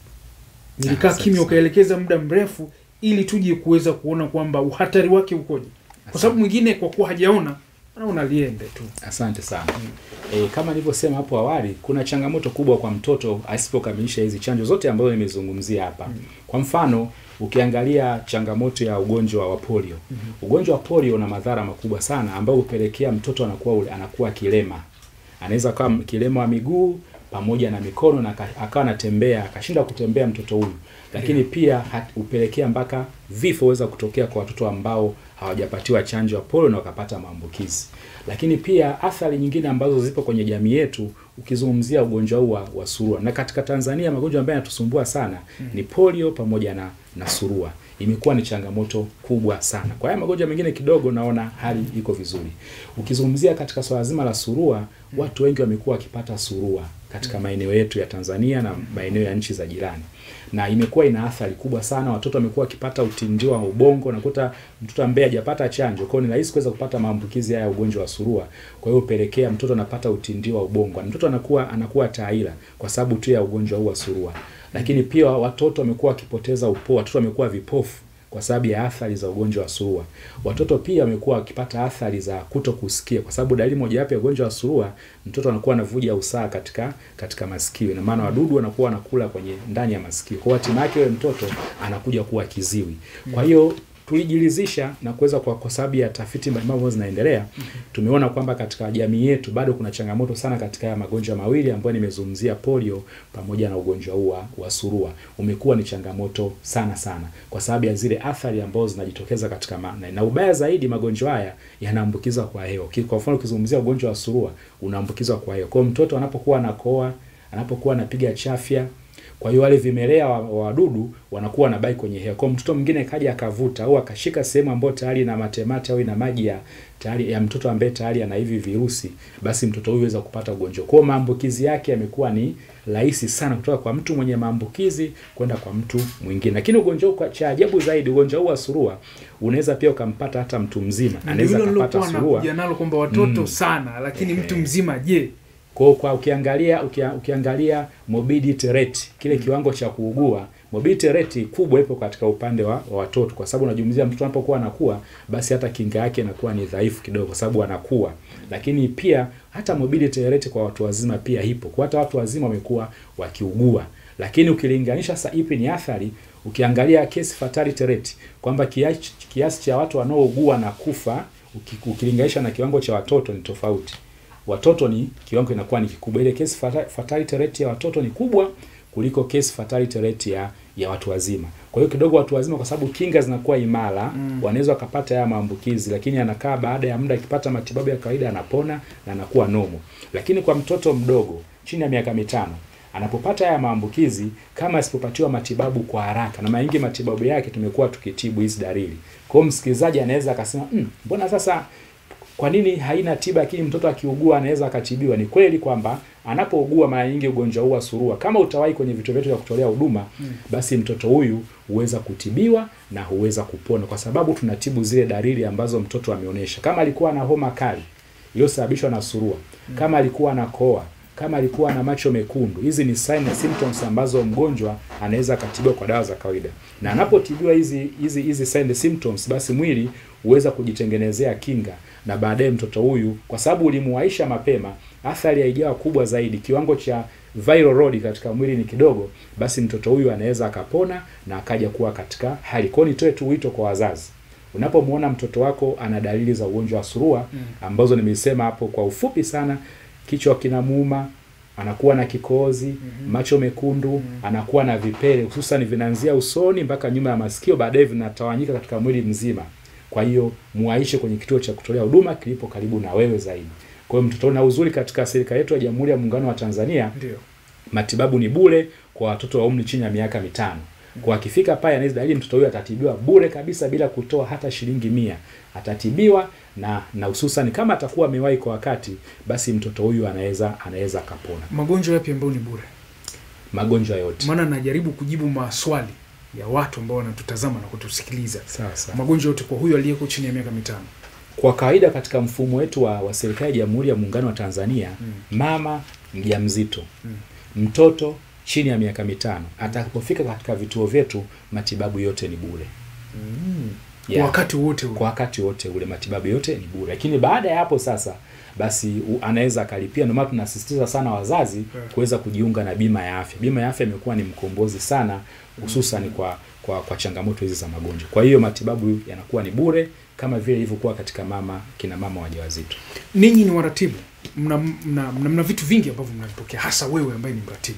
Nilikaa asante kimya sana. ukaelekeza muda mrefu ili tuje kuweza kuona kwamba uhatari wake ukoje, kwa sababu mwingine kwa kuwa hajaona anaona liende tu. Asante sana. E, kama nilivyosema hapo awali, kuna changamoto kubwa kwa mtoto asipokamilisha hizi chanjo zote ambazo nimezungumzia hapa. Kwa mfano, ukiangalia changamoto ya ugonjwa wa polio. Ugonjwa wa polio una madhara makubwa sana ambayo hupelekea mtoto anakuwa ule- anakuwa kilema. Anaweza kuwa kilema wa miguu pamoja na mikono na aka- akawa anatembea akashinda kutembea mtoto huyu, lakini pia hat- hupelekea mpaka vifo weza kutokea kwa watoto ambao hawajapatiwa chanjo ya polio na wakapata maambukizi. Lakini pia athari nyingine ambazo zipo kwenye jamii yetu, ukizungumzia ugonjwa huu wa, wa surua, na katika Tanzania magonjwa ambayo yanatusumbua sana ni polio pamoja na, na surua imekuwa ni changamoto kubwa sana. Kwa haya magonjwa mengine kidogo naona hali iko vizuri. Ukizungumzia katika swala zima la surua, watu wengi wamekuwa wakipata surua katika maeneo yetu ya Tanzania na maeneo ya nchi za jirani, na imekuwa ina athari kubwa sana. Watoto wamekuwa wakipata utindiwa wa ubongo, nakuta mtoto ambaye hajapata chanjo, kwa hiyo ni rahisi kuweza kupata maambukizi haya ya ugonjwa wa surua. Kwa hiyo upelekea mtoto anapata utindiwa wa ubongo, na mtoto anakuwa anakuwa taila kwa sababu tu ya ugonjwa huu wa surua. Lakini pia watoto wamekuwa wakipoteza upoo, watoto wamekuwa vipofu kwa sababu ya athari za ugonjwa wa surua. Watoto pia wamekuwa wakipata athari za kuto kusikia, kwa sababu dalili mojawapo ya ugonjwa wa surua, mtoto anakuwa anavuja usaha katika katika masikio, ina maana wadudu wanakuwa wanakula kwenye ndani ya masikio, kwa hiyo hatimaye yake yule mtoto anakuja kuwa kiziwi. Kwa hiyo tulijilizisha na kuweza kwa, kwa sababu ya tafiti mbalimbali ambazo zinaendelea, tumeona kwamba katika jamii yetu bado kuna changamoto sana katika haya magonjwa mawili ambayo nimezungumzia, polio pamoja na ugonjwa huu wa- wa surua. Umekuwa ni changamoto sana sana kwa sababu ya zile athari ambazo zinajitokeza katika ma, na, na ubaya zaidi magonjwa haya yanaambukizwa kwa hewa. Ki- Kwa mfano ukizungumzia ugonjwa wa surua unaambukizwa kwa hewa. Kwa hiyo mtoto anapokuwa anakoa, anapokuwa anapiga chafya kwa hiyo wale vimelea wa wa wadudu wanakuwa wanabaki kwenye hewa. Kwa hiyo mtoto mwingine kaja akavuta au akashika sehemu ambayo tayari ina matemate au ina maji ya tayari ya mtoto ambaye tayari ana hivi virusi, basi mtoto huyu aweza kupata ugonjwa. Kwa hiyo maambukizi yake yamekuwa ni rahisi sana kutoka kwa mtu mwenye maambukizi kwenda kwa mtu mwingine. Lakini ugonjwa huu kwa- cha ajabu zaidi, ugonjwa huu wa surua unaweza pia ukampata hata mtu mzima, Ndio anaweza hilo akapata lilokuwa surua nakuja nalo kwamba watoto Mm. sana, lakini Ehe. mtu mzima je? Kwa hiyo kwa ukiangalia ukia, ukiangalia morbidity rate kile kiwango cha kuugua morbidity rate kubwa ipo katika upande wa, wa watoto, kwa sababu unajumzia mtoto anapokuwa anakuwa, basi hata kinga yake inakuwa ni dhaifu kidogo, kwa sababu anakuwa. Lakini pia hata morbidity rate kwa watu wazima pia ipo, kwa hata watu wazima wamekuwa wakiugua. Lakini ukilinganisha sasa, ipi ni athari? Ukiangalia case fatality rate kwamba kiasi, kiasi cha watu wanaougua na kufa uki- ukilinganisha na kiwango cha watoto ni tofauti. Watoto ni kiwango inakuwa ni kikubwa, ile case fata- fatality rate ya watoto ni kubwa kuliko case fatality rate ya ya watu wazima. Kwa hiyo kidogo watu wazima, kwa sababu kinga zinakuwa imara Mm. wanaweza wakapata haya maambukizi, lakini anakaa baada ya muda akipata matibabu ya kawaida anapona na anakuwa nomo. Lakini kwa mtoto mdogo chini ya miaka mitano anapopata haya maambukizi, kama asipopatiwa matibabu kwa haraka, na mara nyingi matibabu yake tumekuwa tukitibu hizi dalili. Kwa hiyo msikilizaji anaweza akasema mm, mbona sasa kwa nini haina tiba lakini mtoto akiugua anaweza akatibiwa? Ni kweli kwamba anapougua mara nyingi ugonjwa huu wa surua, kama utawahi kwenye vituo vyetu vya kutolea huduma Mm. basi mtoto huyu huweza kutibiwa na huweza kupona, kwa sababu tunatibu zile dalili ambazo mtoto ameonyesha. Kama alikuwa na homa kali iliyosababishwa na surua, kama alikuwa na koa, kama alikuwa na macho mekundu, hizi ni sign na symptoms ambazo mgonjwa anaweza akatibiwa kwa dawa za kawaida, na anapotibiwa hizi hizi hizi sign and symptoms, basi mwili huweza kujitengenezea kinga na baadaye mtoto huyu, kwa sababu ulimuwaisha mapema, athari haijawa kubwa zaidi, kiwango cha viral load katika mwili ni kidogo, basi mtoto huyu anaweza akapona na akaja kuwa katika hali. Kwa hiyo nitoe tu wito kwa wazazi, unapomwona mtoto wako ana dalili za ugonjwa wa surua Mm. ambazo nimesema hapo kwa ufupi sana, kichwa kinamuuma, anakuwa na kikohozi, Mhm. macho mekundu, anakuwa na vipele, hususan vinaanzia usoni mpaka nyuma ya masikio, baadaye vinatawanyika katika mwili mzima. Kwa hiyo muaishe kwenye kituo cha kutolea huduma kilipo karibu na wewe zaidi. Kwa hiyo mtoto, na uzuri katika serikali yetu ya Jamhuri ya Muungano wa Tanzania Ndio. matibabu ni bure kwa watoto wa umri chini ya miaka mitano. Kwa akifika pale anaweza dalili, mtoto huyo atatibiwa bure kabisa bila kutoa hata shilingi mia. Atatibiwa na na hususan kama atakuwa amewahi kwa wakati, basi mtoto huyu anaweza anaweza akapona Magonjwa yapi ambayo ni bure? magonjwa yote. Maana najaribu kujibu maswali ya watu ambao wanatutazama na kutusikiliza. Sawa sawa. Magonjwa yote kwa huyu aliyeko chini ya miaka mitano. Kwa kawaida katika mfumo wetu wa, wa serikali ya Jamhuri ya Muungano wa Tanzania Mm. mama mjamzito Mm. mtoto chini ya miaka mitano atakapofika katika vituo vyetu matibabu yote ni bure. Kwa Yeah. wakati wote ule. kwa wakati wote ule matibabu yote ni bure, lakini baada ya hapo sasa basi u- anaweza akalipia. Ndio maana tunasisitiza sana wazazi Yeah. kuweza kujiunga na bima ya afya. Bima ya afya imekuwa ni mkombozi sana, hususan kwa, kwa kwa changamoto hizi za magonjwa. Kwa hiyo matibabu yanakuwa ni bure kama vile ilivyokuwa katika mama kina mama wajawazito. Ninyi ni waratibu, mna, mna, mna, mna vitu vingi ambavyo mnavipokea, hasa wewe ambaye ni mratibu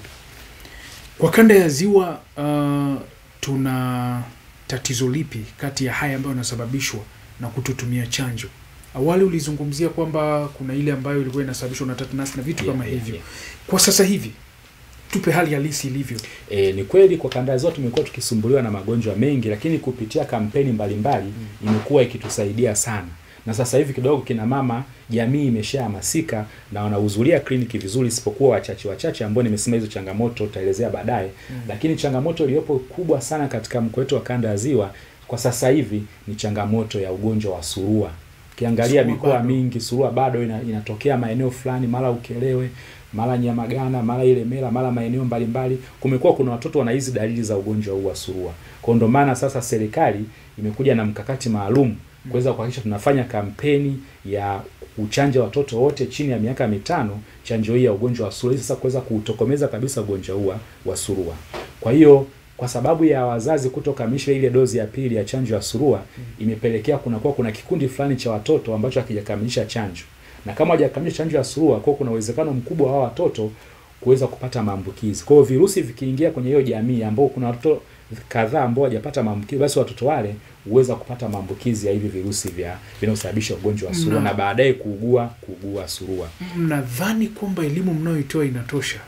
kwa kanda ya Ziwa. Uh, tuna tatizo lipi kati ya haya ambayo yanasababishwa na kutotumia chanjo? Awali ulizungumzia kwamba kuna ile ambayo ilikuwa inasababishwa na tetanus na vitu Yeah, kama yeah, hivyo. yeah. Kwa sasa hivi tupe hali halisi ilivyo. E, ni kweli kwa kanda zote tumekuwa tukisumbuliwa na magonjwa mengi, lakini kupitia kampeni mbalimbali imekuwa ikitusaidia sana, na sasa hivi kidogo kina mama jamii imeshahamasika na wanahudhuria kliniki vizuri, isipokuwa wachache wachache ambao nimesema hizo changamoto tutaelezea baadaye. Lakini changamoto iliyopo kubwa sana katika mkoa wetu wa kanda ya Ziwa kwa sasa hivi ni changamoto ya ugonjwa wa surua. Ukiangalia Surua mikoa bado. mingi surua bado ina, inatokea maeneo fulani, mara Ukelewe, mara Nyamagana, mara Ilemela, mara maeneo mbalimbali, kumekuwa kuna watoto wana hizi dalili za ugonjwa huu wa surua. Kwa ndo maana sasa serikali imekuja na mkakati maalum kuweza kuhakikisha tunafanya kampeni ya kuchanja watoto wote chini ya miaka mitano chanjo hii ya ugonjwa wa surua, ili sasa kuweza kuutokomeza kabisa ugonjwa huu wa- wa surua. Kwa hiyo kwa sababu ya wazazi kutokamilisha ile dozi ya pili ya chanjo ya surua imepelekea kunakuwa kuna kikundi fulani cha watoto ambacho hakijakamilisha chanjo, na kama hawajakamilisha chanjo ya surua, kwa kuna uwezekano mkubwa wa watoto kuweza kupata maambukizi. Kwa hiyo virusi vikiingia kwenye hiyo jamii ambao kuna watoto kadhaa ambao hawajapata maambukizi, basi watoto wale huweza kupata maambukizi ya hivi virusi vya vinaosababisha ugonjwa wa surua Na- na baadaye kuugua kuugua surua. Mnadhani kwamba elimu mnayoitoa inatosha?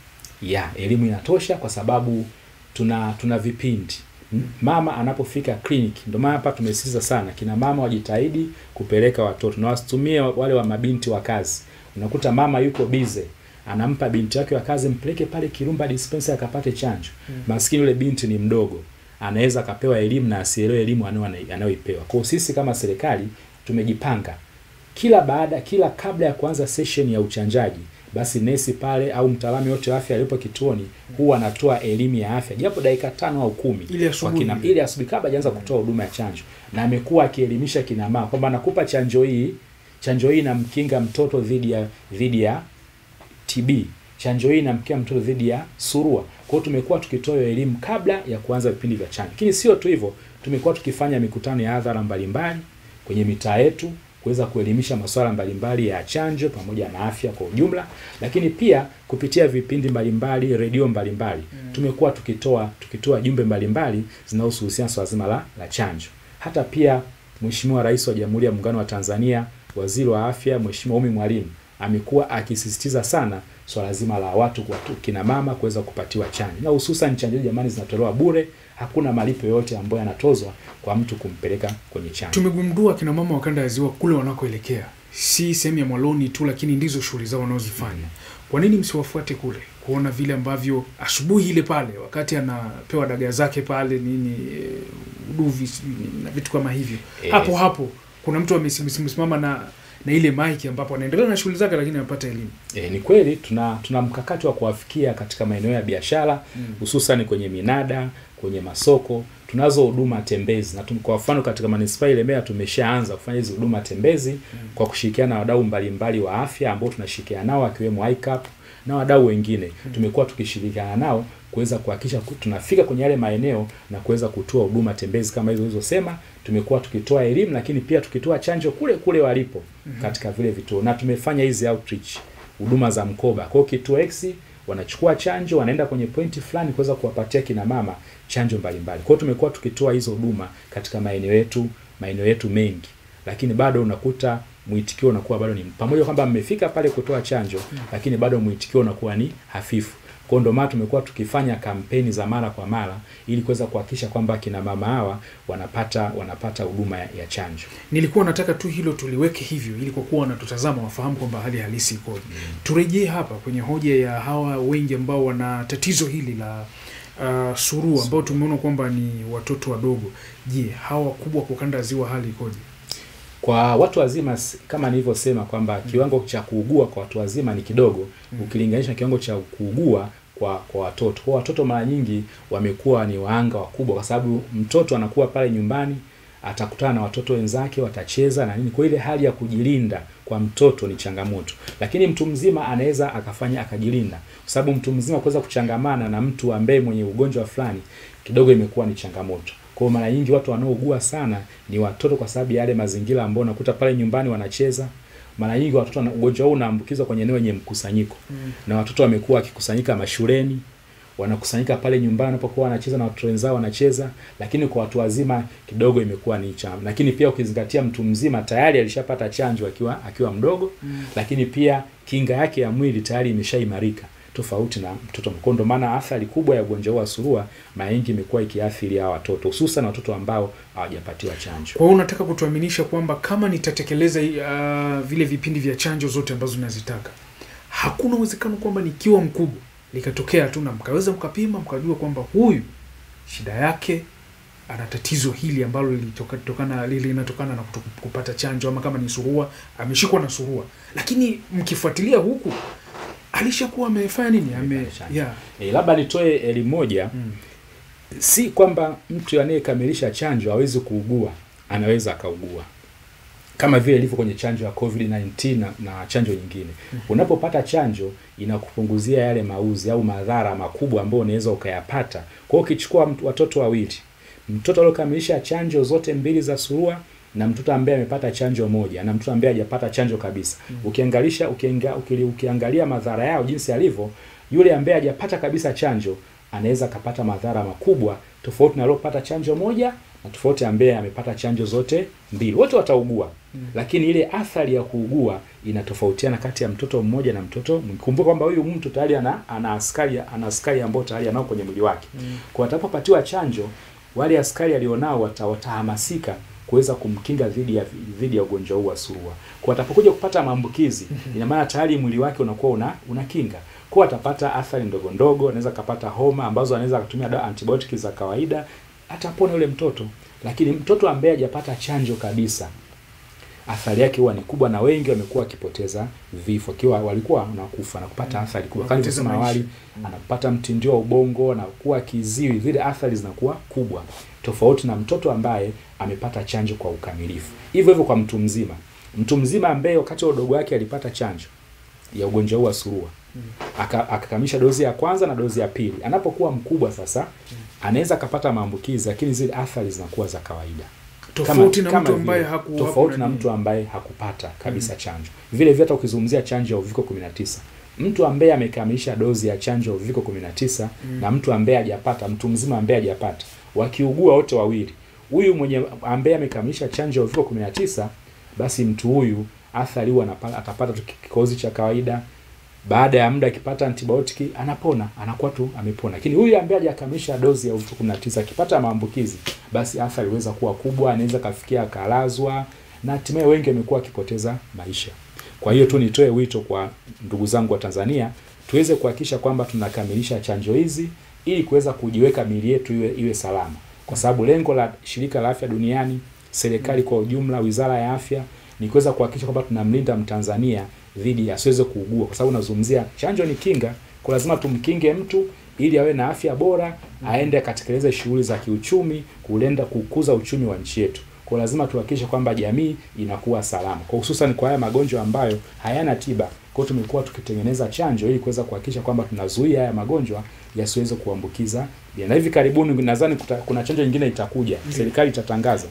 ya elimu inatosha kwa sababu tuna tuna vipindi M- mama anapofika kliniki. Ndio maana hapa tumesisitiza sana kina mama wajitahidi kupeleka watoto na wasitumie wale wa mabinti wa kazi. Unakuta mama yuko bize anampa binti yake wa kazi, mpeleke pale Kirumba dispensary akapate chanjo. Maskini yule binti ni mdogo, anaweza akapewa elimu na asielewe elimu anayo- anayoipewa. Kwa hiyo sisi kama serikali tumejipanga kila baada kila kabla ya kuanza session ya uchanjaji basi nesi pale au mtaalamu yote wa afya alipo kituoni huwa anatoa elimu ya afya japo dakika tano au kumi Ile kwa asubuhi kina- ile. ili asubuhi kabla hajaanza kutoa huduma ya chanjo, na amekuwa akielimisha kina mama kwamba nakupa chanjo hii, chanjo hii inamkinga mtoto dhidi ya dhidi ya TB, chanjo hii inamkinga mtoto dhidi ya surua. Kwa hiyo tumekuwa tukitoa hiyo elimu kabla ya kuanza vipindi vya chanjo, lakini sio tu hivyo, tumekuwa tukifanya mikutano ya hadhara mbalimbali kwenye mitaa yetu kuweza kuelimisha masuala mbalimbali ya chanjo pamoja na afya kwa ujumla, lakini pia kupitia vipindi mbalimbali, redio mbalimbali tumekuwa tukitoa tukitoa jumbe mbalimbali zinazohusu husiana swala zima la, la chanjo. Hata pia Mheshimiwa Rais wa Jamhuri ya Muungano wa Tanzania, Waziri wa Afya Mheshimiwa Umi Mwalimu amekuwa akisisitiza sana swala zima la watu watu kina mama kuweza kupatiwa chanjo, na hususan chanjo hizi jamani, zinatolewa bure, hakuna malipo yoyote ambayo yanatozwa kwa mtu kumpeleka kwenye chanjo. Tumegundua kina mama wa kanda ya ziwa kule wanakoelekea si sehemu ya Mwaloni tu, lakini ndizo shughuli zao wanazozifanya. Kwa nini msiwafuate kule kuona vile ambavyo asubuhi ile pale wakati anapewa dagaa zake pale nini eh, uduvi sijui nini, na vitu kama hivyo Eh. hapo hapo kuna mtu amesimama na na ile maiki ambapo anaendelea na shughuli zake, lakini anapata elimu. E, ni kweli tuna tuna mkakati wa kuwafikia katika maeneo ya biashara hususan kwenye minada, kwenye masoko. Tunazo huduma tembezi na tum, kwa mfano katika manispaa ya Ilemela tumeshaanza kufanya hizi huduma tembezi kwa kushirikiana na wadau mbalimbali wa afya ambao tunashirikiana nao akiwemo ICAP na wadau wengine. Tumekuwa tukishirikiana nao kuweza kuhakikisha ku- tunafika kwenye yale maeneo na kuweza kutoa huduma tembezi kama hizo ulizosema. Tumekuwa tukitoa elimu, lakini pia tukitoa chanjo kule kule walipo katika vile vituo, na tumefanya hizi outreach huduma za mkoba. Kwa hiyo kituo X wanachukua chanjo, wanaenda kwenye pointi fulani kuweza kuwapatia kina mama chanjo mbalimbali. Kwa hiyo tumekuwa tukitoa hizo huduma katika maeneo yetu maeneo yetu mengi, lakini bado unakuta mwitikio unakuwa bado ni pamoja kwamba mmefika pale kutoa chanjo, lakini bado mwitikio unakuwa ni hafifu. Kwa hiyo ndio maana tumekuwa tukifanya kampeni za mara kwa mara ili kuweza kuhakikisha kwamba kina mama hawa wanapata wanapata huduma ya, ya chanjo. Nilikuwa nataka tu hilo tuliweke hivyo, ili kwa kuwa wanatutazama wafahamu kwamba hali halisi ikoje. Turejee hapa kwenye hoja ya hawa wengi ambao wana tatizo hili la uh, surua ambao tumeona kwamba ni watoto wadogo. Je, hawa wakubwa kwa kanda ya ziwa hali ikoje? Kwa watu wazima s- kama nilivyosema kwamba kiwango cha kuugua kwa watu wazima ni kidogo ukilinganisha na kiwango cha kuugua kwa kwa watoto. Kwa watoto mara nyingi wamekuwa ni waanga wakubwa, kwa sababu mtoto anakuwa pale nyumbani atakutana na watoto wenzake, watacheza na nini. Kwa ile hali ya kujilinda kwa mtoto ni changamoto, lakini mtu mzima anaweza akafanya akajilinda, kwa sababu mtu mzima kuweza kuchangamana na mtu ambaye mwenye ugonjwa fulani kidogo imekuwa ni changamoto. Kwa hiyo mara nyingi watu wanaougua sana ni watoto, kwa sababu ya yale mazingira ambayo unakuta pale nyumbani wanacheza. Mara nyingi watoto wana- ugonjwa huu unaambukizwa kwenye eneo lenye mkusanyiko na watoto wamekuwa wakikusanyika mashuleni, wanakusanyika pale nyumbani wanapokuwa wanacheza na watoto wenzao wanacheza, lakini kwa watu wazima kidogo imekuwa ni changamoto. Lakini pia ukizingatia mtu mzima tayari alishapata chanjo akiwa akiwa mdogo, lakini pia kinga yake ya mwili tayari imeshaimarika tofauti na mtoto mkubwa. Ndio maana athari kubwa ya ugonjwa huu wa surua mara nyingi imekuwa ikiathiri hawa watoto, hususan watoto ambao hawajapatiwa chanjo. Kwa hiyo unataka kutuaminisha kwamba kama nitatekeleza uh, vile vipindi vya chanjo zote ambazo nazitaka, hakuna uwezekano kwamba nikiwa mkubwa likatokea tu na mkaweza mkapima mkajua kwamba huyu shida yake ana tatizo hili ambalo lilitoka- tokana linatokana na kuto- kupata chanjo, ama kama ni surua ameshikwa na surua, lakini mkifuatilia huku alishakuwa amefanya nini ame Amepata chanjo. yeah. E, labda nitoe elimu moja mm. si kwamba mtu anayekamilisha chanjo hawezi kuugua, anaweza akaugua kama vile ilivyo kwenye chanjo ya COVID-19 na, na chanjo nyingine. Unapopata chanjo inakupunguzia yale mauzi au madhara makubwa ambayo unaweza ukayapata. Kwa hiyo ukichukua mtu- watoto wawili, mtoto aliyokamilisha chanjo zote mbili za surua na mtoto ambaye amepata chanjo moja na mtoto ambaye hajapata chanjo kabisa, ukiangalisha ukianga, ukili- ukiangalia madhara yao jinsi yalivyo, yule ambaye hajapata kabisa chanjo anaweza akapata madhara makubwa tofauti na aliyopata chanjo moja na tofauti ambaye amepata chanjo zote mbili. Wote wataugua Mm. lakini ile athari ya kuugua inatofautiana kati ya mtoto mmoja na mtoto mwingine. Kumbuka kwamba huyu mtu tayari ana, ana askari ana askari ambao tayari anao kwenye mwili wake. Mm. Kwa atapopatiwa chanjo, wale askari alionao wata, watahamasika kuweza kumkinga dhidi ya dhidi ya ugonjwa huu wa surua. Kwa atakapokuja kupata maambukizi, ina maana tayari mwili wake unakuwa una una kinga. Kwa atapata athari ndogo ndogo, anaweza kapata homa ambazo anaweza akatumia dawa antibiotic za kawaida, atapona yule mtoto. Lakini mtoto ambaye hajapata chanjo kabisa athari yake huwa ni kubwa, na wengi wamekuwa wakipoteza vifo, akiwa walikuwa wanakufa na kupata athari kubwa. Kama Wanapoteza nilivyosema maisha. awali, anapata mtindio wa ubongo, anakuwa kiziwi, zile athari zinakuwa kubwa, tofauti na mtoto ambaye amepata chanjo kwa ukamilifu. Hivyo hivyo kwa mtu mzima, mtu mzima ambaye wakati wa udogo wake alipata chanjo ya ugonjwa huu wa surua aka- akakamilisha dozi ya kwanza na dozi ya pili, anapokuwa mkubwa sasa anaweza akapata maambukizi, lakini zile athari zinakuwa za kawaida tofauti na mtu vile. ambaye haku tofauti haku na nani. mtu ambaye hakupata kabisa chanjo. Vile vile hata ukizungumzia chanjo ya uviko 19, mtu ambaye amekamilisha dozi ya chanjo ya uviko 19 na mtu ambaye hajapata, mtu mzima ambaye hajapata, wakiugua wote wawili, huyu mwenye ambaye amekamilisha chanjo ya uviko 19, basi mtu huyu athari huwa anapa- atapata tu kikozi cha kawaida baada ya muda akipata antibiotiki anapona, anakuwa tu amepona. Lakini huyu ambaye hajakamilisha dozi ya uviko 19 akipata maambukizi, basi athari inaweza kuwa kubwa, anaweza kafikia akalazwa, na hatimaye wengi wamekuwa wakipoteza maisha. Kwa hiyo tu nitoe wito kwa ndugu zangu wa Tanzania, tuweze kuhakikisha kwamba tunakamilisha chanjo hizi ili kuweza kujiweka miili yetu iwe, iwe salama, kwa sababu lengo la shirika la afya duniani, serikali kwa ujumla, wizara ya afya ni kuweza kuhakikisha kwamba tunamlinda Mtanzania dhidi ya asiweze kuugua, kwa sababu nazungumzia chanjo ni kinga, kwa lazima tumkinge mtu ili awe na afya bora, aende akatekeleze shughuli za kiuchumi, kulenda kukuza uchumi wa nchi yetu. Kwa lazima tuhakikishe kwamba jamii inakuwa salama, kwa hususan kwa haya magonjwa ambayo hayana tiba. Kwa hiyo tumekuwa tukitengeneza chanjo ili kuweza kuhakikisha kwamba tunazuia haya magonjwa yasiweze kuambukiza. Na hivi karibuni nadhani kuta- kuna chanjo nyingine itakuja, serikali itatangaza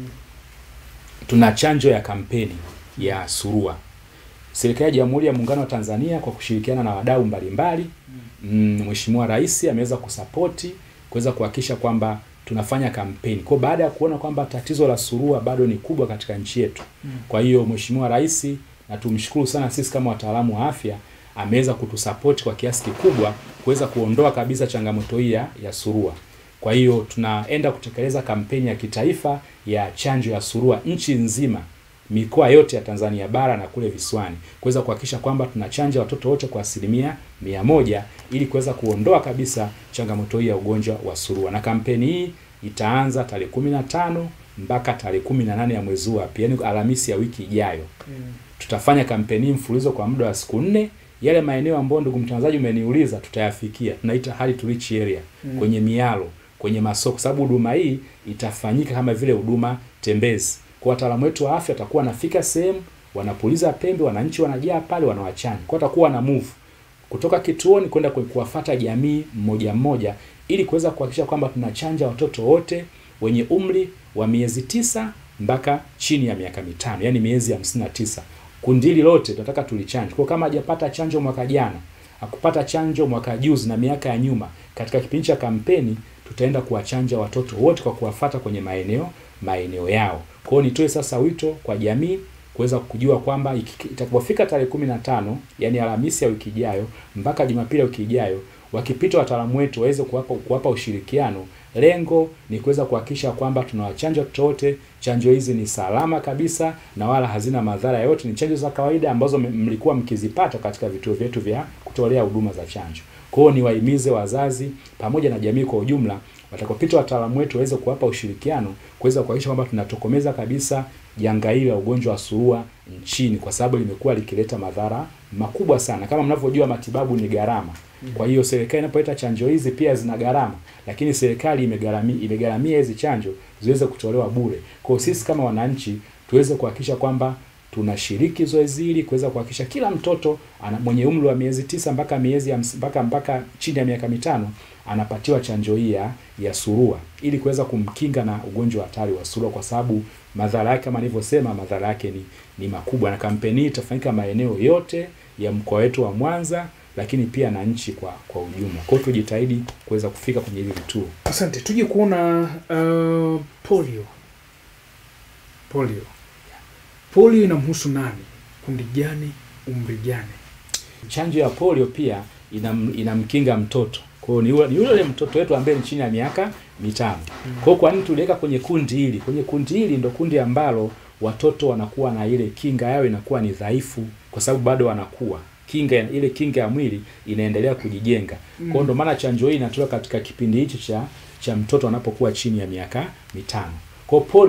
tuna chanjo ya kampeni ya surua. Serikali ya Jamhuri ya Muungano wa Tanzania kwa kushirikiana na wadau mbalimbali, mm, Mheshimiwa Rais ameweza kusapoti kuweza kuhakikisha kwamba tunafanya kampeni. Kwa baada ya kuona kwamba tatizo la surua bado ni kubwa katika nchi yetu. Kwa hiyo Mheshimiwa Rais na tumshukuru sana sisi kama wataalamu wa afya ameweza kutusapoti kwa kiasi kikubwa kuweza kuondoa kabisa changamoto hii ya ya surua. Kwa hiyo tunaenda kutekeleza kampeni ya kitaifa ya chanjo ya surua nchi nzima, mikoa yote ya Tanzania bara na kule visiwani, kuweza kuhakikisha kwamba tunachanja watoto wote kwa asilimia mia moja ili kuweza kuondoa kabisa changamoto hii ya ugonjwa wa surua. Na kampeni hii itaanza tarehe kumi na tano mpaka tarehe kumi na nane ya mwezi huu wa pili, yaani Alhamisi ya wiki ijayo Mm. tutafanya kampeni hii mfululizo kwa muda wa siku nne. Yale maeneo ambayo ndugu mtangazaji umeniuliza, tutayafikia, tunaita hard to reach area Mm. kwenye mialo, kwenye masoko, sababu huduma hii itafanyika kama vile huduma tembezi. Kwa wataalamu wetu wa afya watakuwa wanafika sehemu, wanapuliza pembe, wananchi wanajaa pale, wanawachanja. Kwa watakuwa na move kutoka kituoni kwenda ku- kuwafata jamii mmoja mmoja, ili kuweza kuhakikisha kwamba tunachanja watoto wote wenye umri wa miezi tisa mpaka chini ya miaka mitano, yani miezi hamsini na tisa. Kundi hili lote tunataka tulichanje. Kwa kama hajapata chanjo mwaka jana, hakupata chanjo mwaka juzi na miaka ya nyuma, katika kipindi cha kampeni tutaenda kuwachanja watoto wote kwa kuwafata kwenye maeneo maeneo yao. Kwa hiyo nitoe sasa wito kwa jamii kuweza kujua kwamba iki- itakapofika tarehe kumi na tano yani Alhamisi ya wiki ijayo mpaka Jumapili ya wiki ijayo, wakipita wataalamu wetu waweze kuwapa kuwapa ushirikiano. Lengo ni kuweza kuhakikisha kwamba tunawachanja watoto wote. Chanjo hizi ni salama kabisa na wala hazina madhara yote, ni chanjo za kawaida ambazo m- mlikuwa mkizipata katika vituo vyetu vya kutolea huduma za chanjo. Kwa hiyo niwahimize wazazi pamoja na jamii kwa ujumla, watakapopita wataalamu wetu waweze kuwapa ushirikiano kuweza kuhakikisha kwamba tunatokomeza kabisa janga hili la ugonjwa wa surua nchini, kwa sababu limekuwa likileta madhara makubwa sana. Kama mnavyojua, matibabu ni gharama. Kwa hiyo serikali inapoleta chanjo hizi pia zina gharama, lakini serikali imegharamia imegharamia hizi chanjo ziweze kutolewa bure. Kwa hiyo sisi kama wananchi tuweze kuhakikisha kwamba tunashiriki zoezi hili kuweza kuhakikisha kila mtoto ana mwenye umri wa miezi tisa mpaka miezi hamsi- mpaka mpaka chini ya miaka mitano anapatiwa chanjo hii ya ya surua ili kuweza kumkinga na ugonjwa hatari wa surua, kwa sababu madhara yake kama nilivyosema, madhara yake ni, ni makubwa, na kampeni hii itafanyika maeneo yote ya mkoa wetu wa Mwanza, lakini pia na nchi kwa kwa ujumla. Kwa hiyo tujitahidi kuweza kufika kwenye hivi vituo. Asante. Tuje kuona uh, polio. Polio, polio inamhusu nani? Kundi gani? Umri gani? Chanjo ya polio pia inam, inamkinga mtoto. Kwa hiyo ni yule ni yule mtoto wetu ambaye ni chini ya miaka mitano. Kwa hiyo kwa nini tuliweka kwenye kundi hili? Kwenye kundi hili ndo kundi ambalo watoto wanakuwa na ile kinga yao inakuwa ni dhaifu, kwa sababu bado wanakuwa kinga ya- ile kinga ya mwili inaendelea kujijenga. Kwa hiyo ndo maana chanjo hii inatolewa katika kipindi hichi cha cha mtoto anapokuwa chini ya miaka mitano. Kwa hiyo polio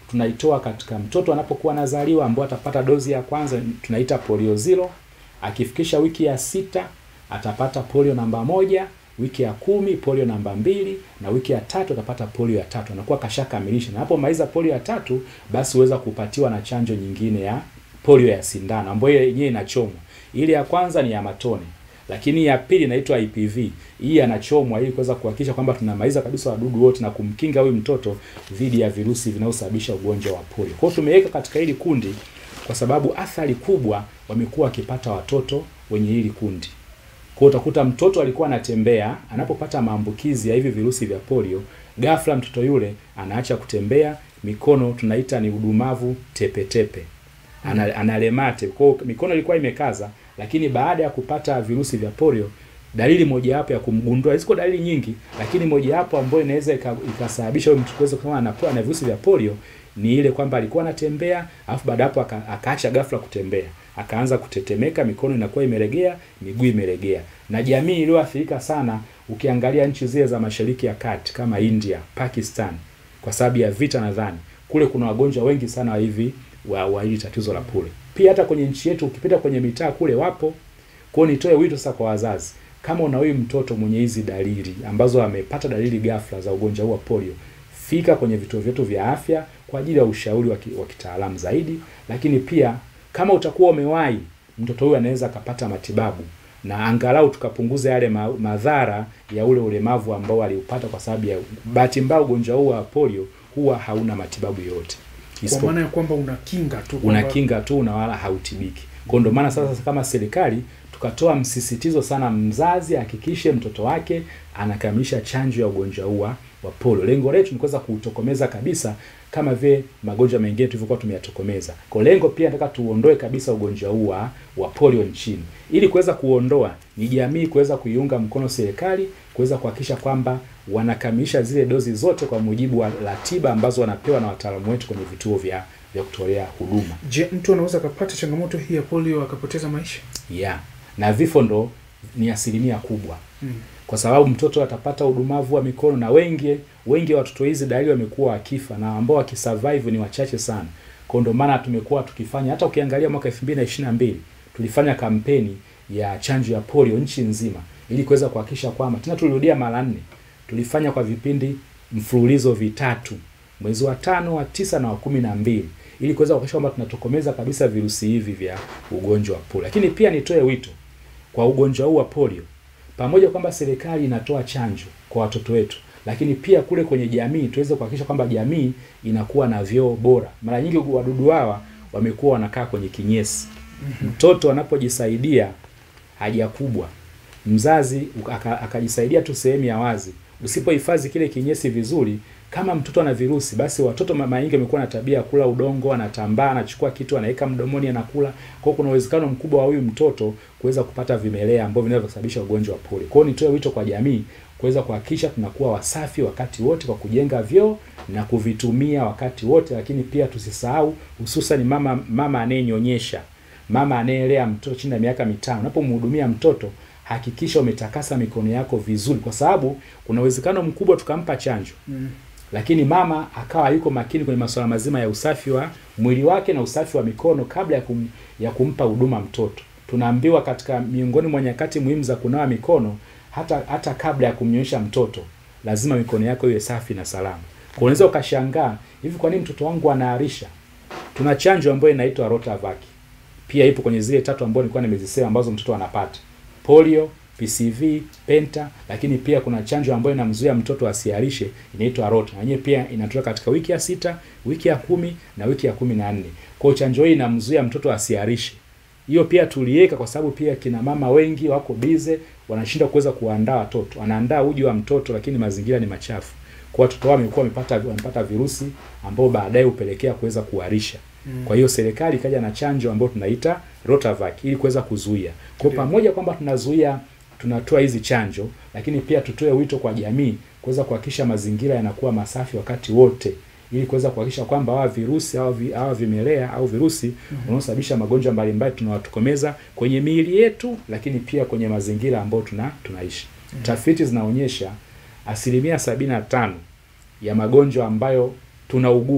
tunaitoa katika mtoto anapokuwa anazaliwa, ambao atapata dozi ya kwanza tunaita polio zero. Akifikisha wiki ya sita atapata polio namba moja, wiki ya kumi polio namba mbili, na wiki ya tatu atapata polio ya tatu. Anakuwa kashakamilisha, na anapomaliza polio ya tatu, basi huweza kupatiwa na chanjo nyingine ya polio ya sindano ambayo yenyewe inachomwa. Ile ya kwanza ni ya matone, lakini ya pili inaitwa IPV. Hii anachomwa ili kuweza kuhakikisha kwamba tunamaliza kabisa wadudu wote na kumkinga huyu mtoto dhidi ya virusi vinavyosababisha ugonjwa wa polio. Kwa hiyo tumeweka katika hili kundi kwa sababu athari kubwa wamekuwa wakipata watoto wenye hili kundi. Kwa hiyo utakuta mtoto alikuwa anatembea, anapopata maambukizi ya hivi virusi vya polio, ghafla mtoto yule anaacha kutembea, mikono tunaita ni udumavu tepetepe, ana, analemate. Kwa hiyo mikono ilikuwa imekaza, lakini baada ya kupata virusi vya polio, dalili mojawapo ya kumgundua, ziko dalili nyingi, lakini mojawapo ambayo inaweza ika- ikasababisha huyo mtu kuweza kusema anakuwa na virusi vya polio ni ile kwamba alikuwa anatembea alafu baada hapo aka, akaacha ghafla kutembea akaanza kutetemeka, mikono inakuwa imelegea, miguu imelegea. Na jamii iliyoathirika sana, ukiangalia nchi zile za Mashariki ya Kati kama India, Pakistan, kwa sababu ya vita, nadhani kule kuna wagonjwa wengi sana wa hivi wa, wa hili tatizo la polio. Pia hata kwenye nchi yetu ukipita kwenye mitaa kule wapo. Kwa hiyo nitoe wito sasa kwa wazazi, kama una huyu mtoto mwenye hizi dalili ambazo amepata dalili ghafla za ugonjwa huu wa polio, fika kwenye vituo vyetu vya afya kwa ajili ya ushauri wa ki- wa kitaalamu zaidi, lakini pia kama utakuwa umewahi, mtoto huyu anaweza akapata matibabu na angalau tukapunguza yale ma madhara ya ule ulemavu ambao aliupata, kwa sababu ya bahati mbaya ugonjwa huu wa polio huwa hauna matibabu yoyote Kwa Isipo- maana ya kwamba unakinga tu kwamba- unakinga tu na wala hautibiki. Kwa ndio maana sasa kama serikali tukatoa msisitizo sana, mzazi ahakikishe mtoto wake anakamilisha chanjo ya ugonjwa huu wa wa polio. Lengo letu ni kuweza kuutokomeza kabisa kama vile magonjwa mengine tulivyokuwa tumeyatokomeza. Kwa lengo pia nataka tuondoe kabisa ugonjwa huu wa wa polio nchini. Ili kuweza kuondoa, ni jamii kuweza kuiunga mkono serikali kuweza kuhakikisha kwamba wanakamilisha zile dozi zote kwa mujibu wa ratiba ambazo wanapewa na wataalamu wetu kwenye vituo vya vya kutolea huduma. Je, mtu anaweza akapata changamoto hii ya polio akapoteza maisha? Yeah. Na vifo ndo ni asilimia kubwa Mm. kwa sababu mtoto atapata udumavu wa mikono na wengi wengi wa watoto hizi dalili wamekuwa wakifa na ambao wakisurvive ni wachache sana. Kwa ndio maana tumekuwa tukifanya hata ukiangalia mwaka 2022 tulifanya kampeni ya chanjo ya polio nchi nzima ili kuweza kuhakikisha kwamba tena tulirudia mara nne. Tulifanya kwa vipindi mfululizo vitatu mwezi wa tano, wa tisa na wa kumi na mbili ili kuweza kuhakikisha kwamba tunatokomeza kabisa virusi hivi vya ugonjwa wa polio. Lakini pia nitoe wito kwa ugonjwa huu wa polio, pamoja kwamba serikali inatoa chanjo kwa watoto wetu, lakini pia kule kwenye jamii tuweze kuhakikisha kwamba jamii inakuwa na vyoo bora. Mara nyingi wadudu hawa wamekuwa wanakaa kwenye kinyesi. Mtoto anapojisaidia haja kubwa, mzazi aka- akajisaidia tu sehemu ya wazi, usipohifadhi kile kinyesi vizuri, kama mtoto ana virusi, basi watoto mara nyingi wamekuwa na tabia ya kula udongo, anatambaa, anachukua kitu anaweka mdomoni, anakula. Kwa hiyo kuna uwezekano mkubwa wa huyu mtoto kuweza kupata vimelea ambavyo vinaweza kusababisha ugonjwa wa polio. Kwa hiyo nitoe wito kwa jamii kuweza kuhakikisha tunakuwa wasafi wakati wote kwa kujenga vyoo na kuvitumia wakati wote, lakini pia tusisahau, hususan mama mama anayenyonyesha, mama anayelea mtoto chini ya miaka mitano, unapomhudumia mtoto hakikisha umetakasa mikono yako vizuri, kwa sababu kuna uwezekano mkubwa tukampa chanjo Mm. lakini mama akawa yuko makini kwenye masuala mazima ya usafi wa mwili wake na usafi wa mikono kabla ya, kum, ya kumpa huduma mtoto. Tunaambiwa katika miongoni mwa nyakati muhimu za kunawa mikono, hata hata kabla ya kumnyonyesha mtoto, lazima mikono yako iwe safi na salama. Kwa unaweza ukashangaa hivi, kwa nini mtoto wangu anaarisha? Tuna chanjo ambayo inaitwa Rotavac, pia ipo kwenye zile tatu ambazo nilikuwa nimezisema ambazo mtoto anapata polio, PCV, penta, lakini pia kuna chanjo ambayo inamzuia mtoto asiharishe inaitwa Rota. Na yenyewe pia inatoka katika wiki ya sita, wiki ya kumi na wiki ya kumi na nne. Kwa hiyo chanjo hii inamzuia mtoto asiharishe. Hiyo pia tuliweka kwa sababu pia kina mama wengi wako bize, wanashindwa kuweza kuandaa watoto. Anaandaa uji wa mtoto lakini mazingira ni machafu. Kwa watoto wao wamekuwa wamepata wamepata virusi ambao baadaye hupelekea kuweza kuharisha. Kwa hiyo serikali ikaja na chanjo ambayo tunaita Rotavac ili kuweza kuzuia. Kwa Ndio. pamoja kwamba tunazuia tunatoa hizi chanjo, lakini pia tutoe wito kwa jamii kuweza kuhakikisha mazingira yanakuwa masafi wakati wote ili kuweza kuhakikisha kwamba hawa virusi au vi, hawa vimelea au virusi wanaosababisha magonjwa mbalimbali tunawatokomeza kwenye miili yetu, lakini pia kwenye mazingira ambayo tuna tunaishi. Tafiti zinaonyesha asilimia sabini na tano ya magonjwa ambayo tunaugua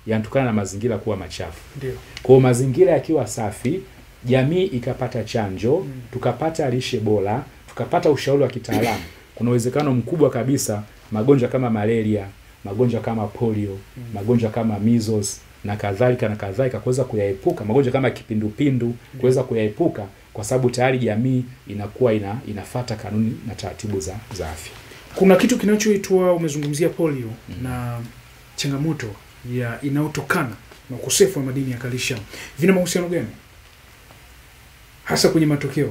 yanatokana na mazingira kuwa machafu. Ndio. Kwa hiyo mazingira yakiwa safi, jamii ikapata chanjo, Mm. tukapata lishe bora, tukapata ushauri wa kitaalamu, kuna uwezekano mkubwa kabisa magonjwa kama malaria, magonjwa kama polio, magonjwa kama measles na kadhalika na kadhalika kuweza kuyaepuka, magonjwa kama kipindupindu kuweza kuyaepuka, kwa sababu tayari jamii inakuwa ina inafata kanuni na taratibu za za afya. Kuna kitu kinachoitwa umezungumzia polio na changamoto ya inayotokana na ukosefu wa madini ya kalsiamu. Vina mahusiano gani hasa kwenye matokeo?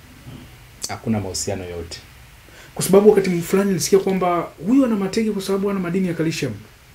Hakuna mahusiano yote. Kwa sababu wakati fulani nilisikia kwamba huyu ana matege kwa sababu ana madini ya kalsiamu.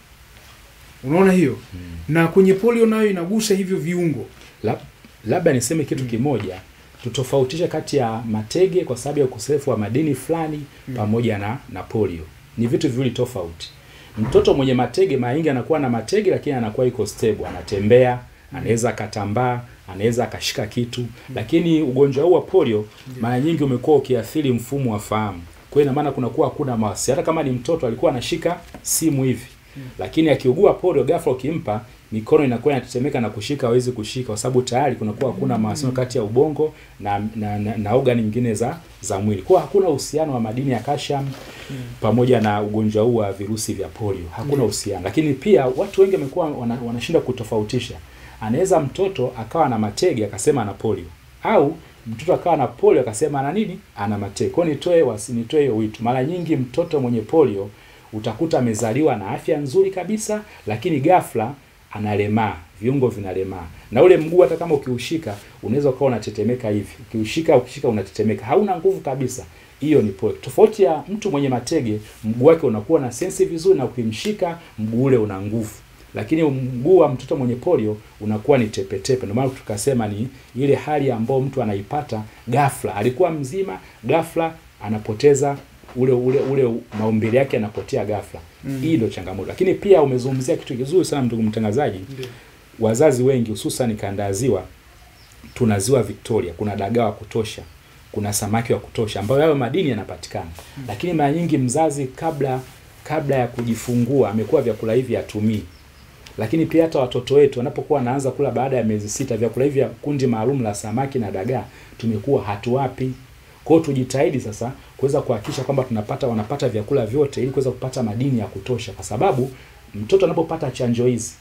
Unaona hiyo? Na kwenye polio nayo inagusa hivyo viungo. Lab- labda niseme kitu kimoja tutofautishe kati ya matege kwa sababu ya ukosefu wa madini fulani pamoja na na polio ni vitu viwili tofauti mtoto mwenye matege mara nyingi anakuwa na matege lakini anakuwa iko stable anatembea anaweza akatambaa anaweza akashika kitu lakini ugonjwa huu wa polio mara nyingi umekuwa ukiathiri mfumo wa fahamu kwa hiyo ina maana kunakuwa hakuna mawasiliano hata kama ni mtoto alikuwa anashika simu hivi lakini akiugua polio ghafla ukimpa mikono inakuwa inatetemeka na kushika hawezi kushika kwa sababu tayari kunakuwa hakuna mawasiliano kati ya ubongo na na, na, na organi nyingine za za mwili kwa hiyo hakuna uhusiano wa madini ya calcium pamoja na ugonjwa huu wa virusi vya polio hakuna uhusiano lakini pia watu wengi wamekuwa wana, wanashindwa kutofautisha anaweza mtoto akawa na matege akasema ana polio au mtoto akawa na polio akasema ana nini ana matege kwa hiyo nitoe wasi- nitoe hiyo wito mara nyingi mtoto mwenye polio utakuta amezaliwa na afya nzuri kabisa lakini ghafla analemaa viungo vinalemaa na ule mguu hata kama ukiushika unaweza ukawa unatetemeka hivi ukiushika ukishika unatetemeka hauna nguvu kabisa hiyo ni polio tofauti ya mtu mwenye matege mguu wake unakuwa na sensi vizuri na ukimshika mguu ule una nguvu lakini mguu wa mtoto mwenye polio unakuwa ni tepetepe ndio maana tukasema ni ile hali ambayo mtu anaipata ghafla alikuwa mzima ghafla anapoteza ule ule ule maumbile yake yanapotea ghafla Mm. hii ndio changamoto lakini pia umezungumzia kitu kizuri sana ndugu mtangazaji Ndio. wazazi wengi hususan kanda ya ziwa tuna ziwa Victoria, kuna dagaa wa kutosha, kuna samaki wa kutosha ambayo hayo madini yanapatikana. Lakini mara nyingi mzazi kabla kabla ya kujifungua amekuwa vyakula hivi hatumii. Lakini pia hata watoto wetu wanapokuwa wanaanza kula baada ya miezi sita, vyakula hivi vya kundi maalum la samaki na dagaa tumekuwa hatuwapi. Kwa hiyo tujitahidi sasa kuweza kuhakikisha kwamba tunapata wanapata vyakula vyote ili kuweza kupata madini ya kutosha, kwa sababu mtoto anapopata chanjo hizi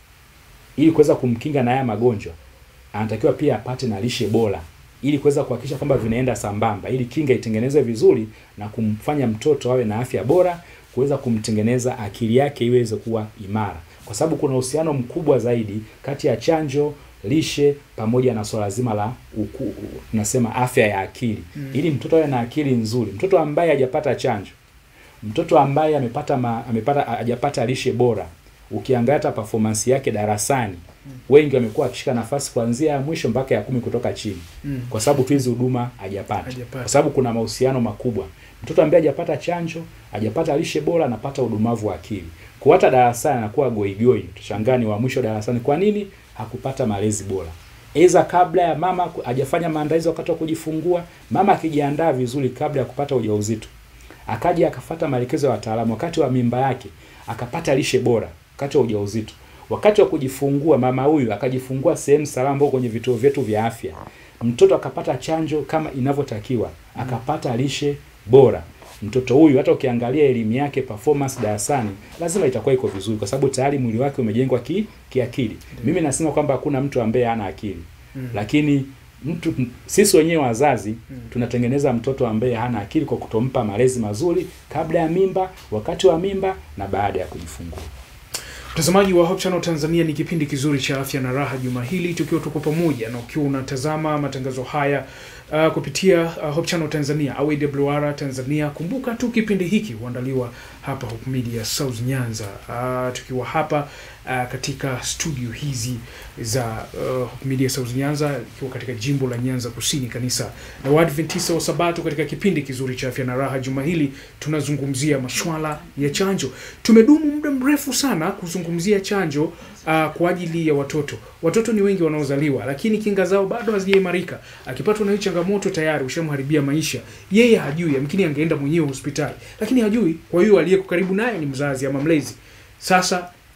ili kuweza kumkinga na haya magonjwa anatakiwa pia apate na lishe bora ili kuweza kuhakikisha kwamba vinaenda sambamba ili kinga itengenezwe vizuri na kumfanya mtoto awe na afya bora kuweza kumtengeneza akili yake iweze kuwa imara kwa sababu kuna uhusiano mkubwa zaidi kati ya chanjo lishe pamoja na swala zima la uku, u- tunasema afya ya akili Mm. ili mtoto awe na akili nzuri mtoto ambaye hajapata chanjo mtoto ambaye amepata ma, amepata hajapata lishe bora ukiangalia hata performance yake darasani wengi wamekuwa akishika nafasi kuanzia ya mwisho mpaka ya kumi kutoka chini Mm. kwa sababu tu hizi huduma hajapata Hajapata. kwa sababu kuna mahusiano makubwa mtoto ambaye hajapata chanjo hajapata lishe bora anapata udumavu wa akili kwa hata darasani anakuwa goigoi tushangaa ni wa mwisho darasani kwa nini hakupata malezi bora Eza kabla ya mama ku- hajafanya maandalizi wakati wa kujifungua mama akijiandaa vizuri kabla ya kupata ujauzito akaja akafata maelekezo ya wataalamu wakati wa mimba yake akapata lishe bora wakati wa ujauzito wakati wa kujifungua mama huyu akajifungua sehemu salama ambao kwenye vituo vyetu vya afya mtoto akapata chanjo kama inavyotakiwa akapata lishe bora mtoto huyu hata ukiangalia elimu yake performance darasani lazima itakuwa iko vizuri kwa sababu tayari mwili wake umejengwa ki, kiakili mimi nasema kwamba hakuna mtu ambaye hana akili Mm. lakini mtu sisi wenyewe wazazi tunatengeneza mtoto ambaye hana akili kwa kutompa malezi mazuri kabla ya mimba wakati wa mimba na baada ya kujifungua Mtazamaji wa Hope Channel Tanzania, ni kipindi kizuri cha afya na raha juma hili, tukiwa tuko pamoja na ukiwa unatazama matangazo haya uh, kupitia uh, Hope Channel Tanzania au AWR Tanzania. Kumbuka tu kipindi hiki huandaliwa hapa Hope Media South Nyanza, uh, tukiwa hapa uh, katika studio hizi za uh, Hope Media South Nyanza, ikiwa katika jimbo la Nyanza Kusini, kanisa la Waadventista wa Sabato. Katika kipindi kizuri cha afya na raha juma hili tunazungumzia masuala ya chanjo. Tumedumu muda mrefu sana kuzungumzia chanjo uh, kwa ajili ya watoto. Watoto ni wengi wanaozaliwa, lakini kinga zao bado hazijaimarika. Akipatwa na hii changamoto, tayari ushamharibia maisha. Yeye hajui, yamkini angeenda mwenyewe hospitali, lakini hajui. Kwa hiyo aliyeko karibu naye ni mzazi ama mlezi. Sasa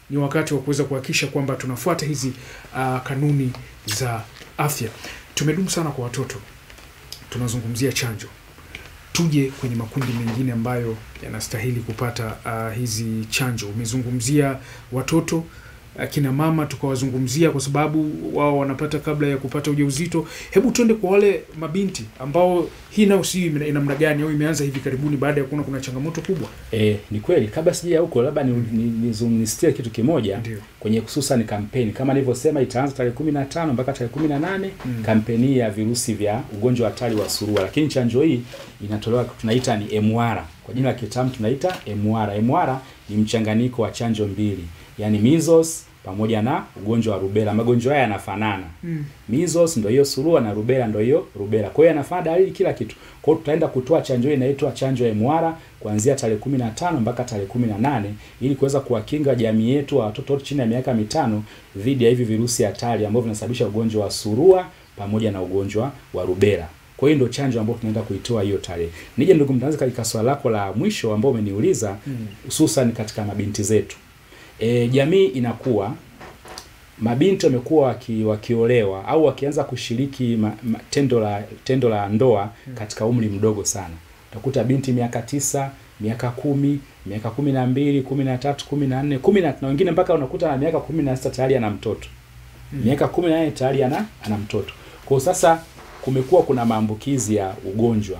ni wakati wa kuweza kuhakikisha kwamba tunafuata hizi uh, kanuni za afya. Tumedumu sana kwa watoto, tunazungumzia chanjo. Tuje kwenye makundi mengine ambayo yanastahili kupata uh, hizi chanjo. Umezungumzia watoto akina mama tukawazungumzia kwa sababu wao wanapata kabla ya kupata ujauzito. Hebu tuende kwa wale mabinti ambao hii nayo si ina namna gani au imeanza hivi karibuni baada ya kuona kuna changamoto kubwa. E, ni kweli. Kabla sija huko, labda nizungumzie ni, ni kitu kimoja Ndio. kwenye hususan kampeni kama nilivyosema, itaanza tarehe kumi na tano mpaka tarehe kumi na nane Mm. kampeni ya virusi vya ugonjwa hatari wa surua, lakini chanjo hii inatolewa tunaita ni MR kwa jina la kitaalamu tunaita MR. MR ni mchanganyiko wa chanjo mbili, yani measles pamoja na ugonjwa wa rubela. Magonjwa haya yanafanana Mm. Measles ndio hiyo surua na rubela ndio hiyo rubela. Kwa hiyo yanafanana dalili kila kitu. Kwa hiyo tutaenda kutoa chanjo hii inaitwa chanjo ya MR kuanzia tarehe 15 mpaka tarehe 18 ili kuweza kuwakinga jamii yetu wa watoto wote chini ya miaka mitano dhidi ya hivi virusi hatari ambavyo vinasababisha ugonjwa wa surua pamoja na ugonjwa wa rubela. Kwa hiyo ndio chanjo ambayo tunaenda kuitoa hiyo tarehe. Nije ndugu mtangazaji, katika swali lako la mwisho ambao umeniuliza Mm. hususan katika mabinti zetu. E, jamii inakuwa mabinti wamekuwa waki, wakiolewa au wakianza kushiriki ma, ma, tendo la tendo la ndoa katika umri mdogo sana. Utakuta binti miaka tisa, miaka kumi, miaka kumi na mbili, kumi na tatu, kumi na nne, kumi na na wengine mpaka unakuta na miaka kumi na sita tayari ana mtoto miaka kumi na nane tayari ana ana mtoto. Kwa hiyo sasa kumekuwa kuna maambukizi ya ugonjwa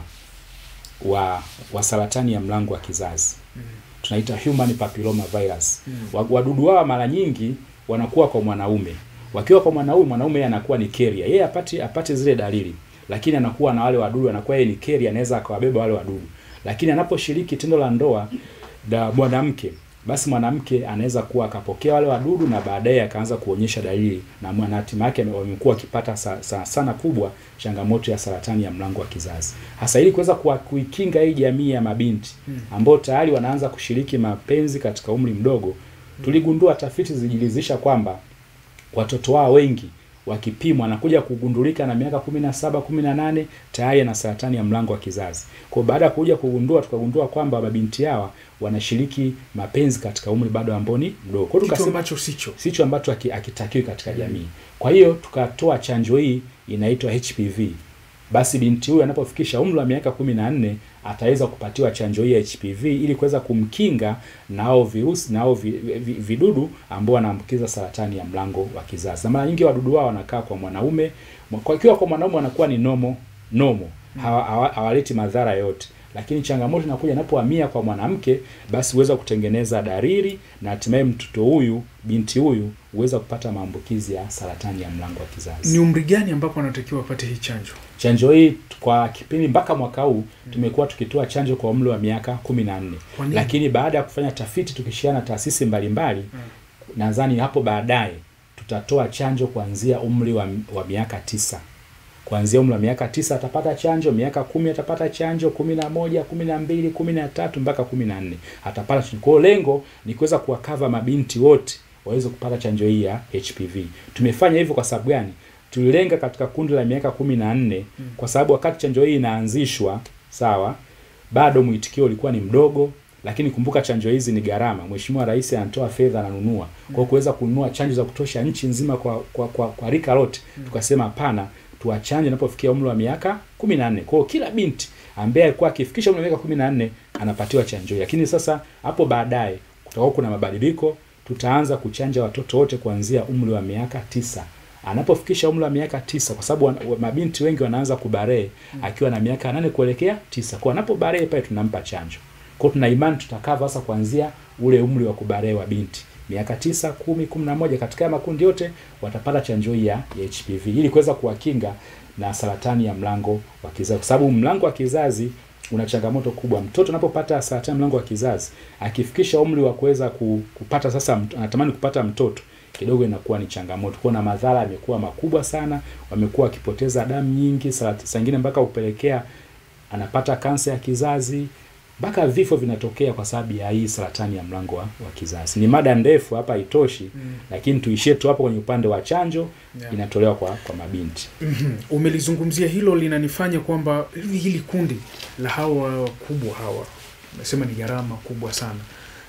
wa wa saratani ya mlango wa kizazi tunaita human papilloma virus. Wa- Wadudu hawa mara nyingi wanakuwa kwa mwanaume. Wakiwa kwa mwanaume, mwanaume yeye anakuwa ni carrier. Yeye apati apate zile dalili, lakini anakuwa na wale wadudu, anakuwa yeye ni carrier, anaweza akawabeba wale wadudu. Lakini anaposhiriki tendo la ndoa na mwanamke, basi mwanamke anaweza kuwa akapokea wale wadudu na baadaye akaanza kuonyesha dalili, na mwana hatima yake ame- wamekuwa wakipata sa, sa, sana kubwa changamoto ya saratani ya mlango wa kizazi. Hasa ili kuweza kuwa- kuikinga hii jamii ya mabinti ambao tayari wanaanza kushiriki mapenzi katika umri mdogo, tuligundua tafiti zilijilizisha kwamba watoto wao wengi wakipimwa anakuja kugundulika na miaka kumi na saba kumi na nane tayari ana saratani ya mlango wa kizazi. Kwa hiyo baada ya kuja kugundua, tukagundua kwamba mabinti hawa wanashiriki mapenzi katika umri bado ambao ni mdogo. Kwa hiyo Kitu tukasema ambacho sicho. sicho ambacho haki- hakitakiwi katika jamii. Kwa hiyo tukatoa chanjo hii inaitwa HPV. Basi binti huyu anapofikisha umri wa miaka kumi na nne ataweza kupatiwa chanjo hii ya HPV ili kuweza kumkinga nao virusi nao vi, vi, vidudu ambao wanaambukiza saratani ya mlango wa kizazi. Na mara nyingi wadudu wao wanakaa kwa mwanaume, kwa ikiwa kwa mwanaume wanakuwa ni nomo nomo, hawa- hawa- hawaleti madhara yote lakini changamoto inakuja inapohamia kwa mwanamke, basi huweza kutengeneza dalili na hatimaye mtoto huyu binti huyu huweza kupata maambukizi ya saratani ya mlango wa kizazi. Ni umri gani ambapo anatakiwa apate hii chanjo? Chanjo hii kwa kipindi mpaka mwaka huu tumekuwa tukitoa chanjo kwa umri wa miaka kumi na nne, Kwa nini? lakini baada ya kufanya tafiti tukishirikiana na taasisi mbalimbali nadhani hapo baadaye tutatoa chanjo kuanzia umri wa, wa miaka tisa kuanzia umri wa miaka tisa atapata chanjo, miaka kumi atapata chanjo, kumi na moja, kumi na mbili, kumi na tatu mpaka kumi na nne atapata chanjo. Kwa hiyo lengo ni kuweza kuwakava mabinti wote waweze kupata chanjo hii ya HPV. Tumefanya hivyo kwa sababu gani? Tulilenga katika kundi la miaka kumi na nne kwa sababu wakati chanjo hii inaanzishwa, sawa, bado mwitikio ulikuwa ni mdogo, lakini kumbuka chanjo hizi ni gharama. Mheshimiwa Rais anatoa fedha, ananunua kwa hiyo kuweza kununua chanjo za kutosha nchi nzima kwa kwa, kwa, kwa rika lote, tukasema hapana, tuwachanje inapofikia umri wa miaka kumi na nne. Kwa hiyo kila binti ambaye alikuwa akifikisha umri wa miaka kumi na nne anapatiwa chanjo hii, lakini sasa hapo baadaye kutakuwa kuna mabadiliko, tutaanza kuchanja watoto wote kuanzia umri wa miaka tisa anapofikisha umri wa miaka tisa, kwa sababu wana- wa- mabinti wengi wanaanza kubarehe akiwa na miaka nane kuelekea tisa. Kwa anapobarehe pale tunampa chanjo. Kwa hiyo tuna imani tutakava sasa kuanzia ule umri wa kubarehe wa binti miaka tisa, kumi, kumi na moja, katika haya makundi yote watapata chanjo hii ya ya HPV ili kuweza kuwakinga na saratani ya mlango wa kizazi, kwa sababu mlango wa kizazi una changamoto kubwa. Mtoto anapopata saratani ya mlango wa kizazi akifikisha umri wa kuweza ku- kupata sasa, mt- anatamani kupata mtoto kidogo inakuwa ni changamoto. Kwa na madhara yamekuwa makubwa sana, wamekuwa wakipoteza damu nyingi, saa saa ingine mpaka kupelekea anapata kansa ya kizazi mpaka vifo vinatokea kwa sababu ya hii saratani ya mlango wa, wa kizazi. Ni mada ndefu hapa, haitoshi Mm. lakini tuishie tu hapo kwenye upande wa chanjo Yeah. inatolewa kwa kwa mabinti. Mhm. Umelizungumzia hilo, linanifanya kwamba hili, hili kundi la hawa wakubwa hawa, nasema ni gharama kubwa sana.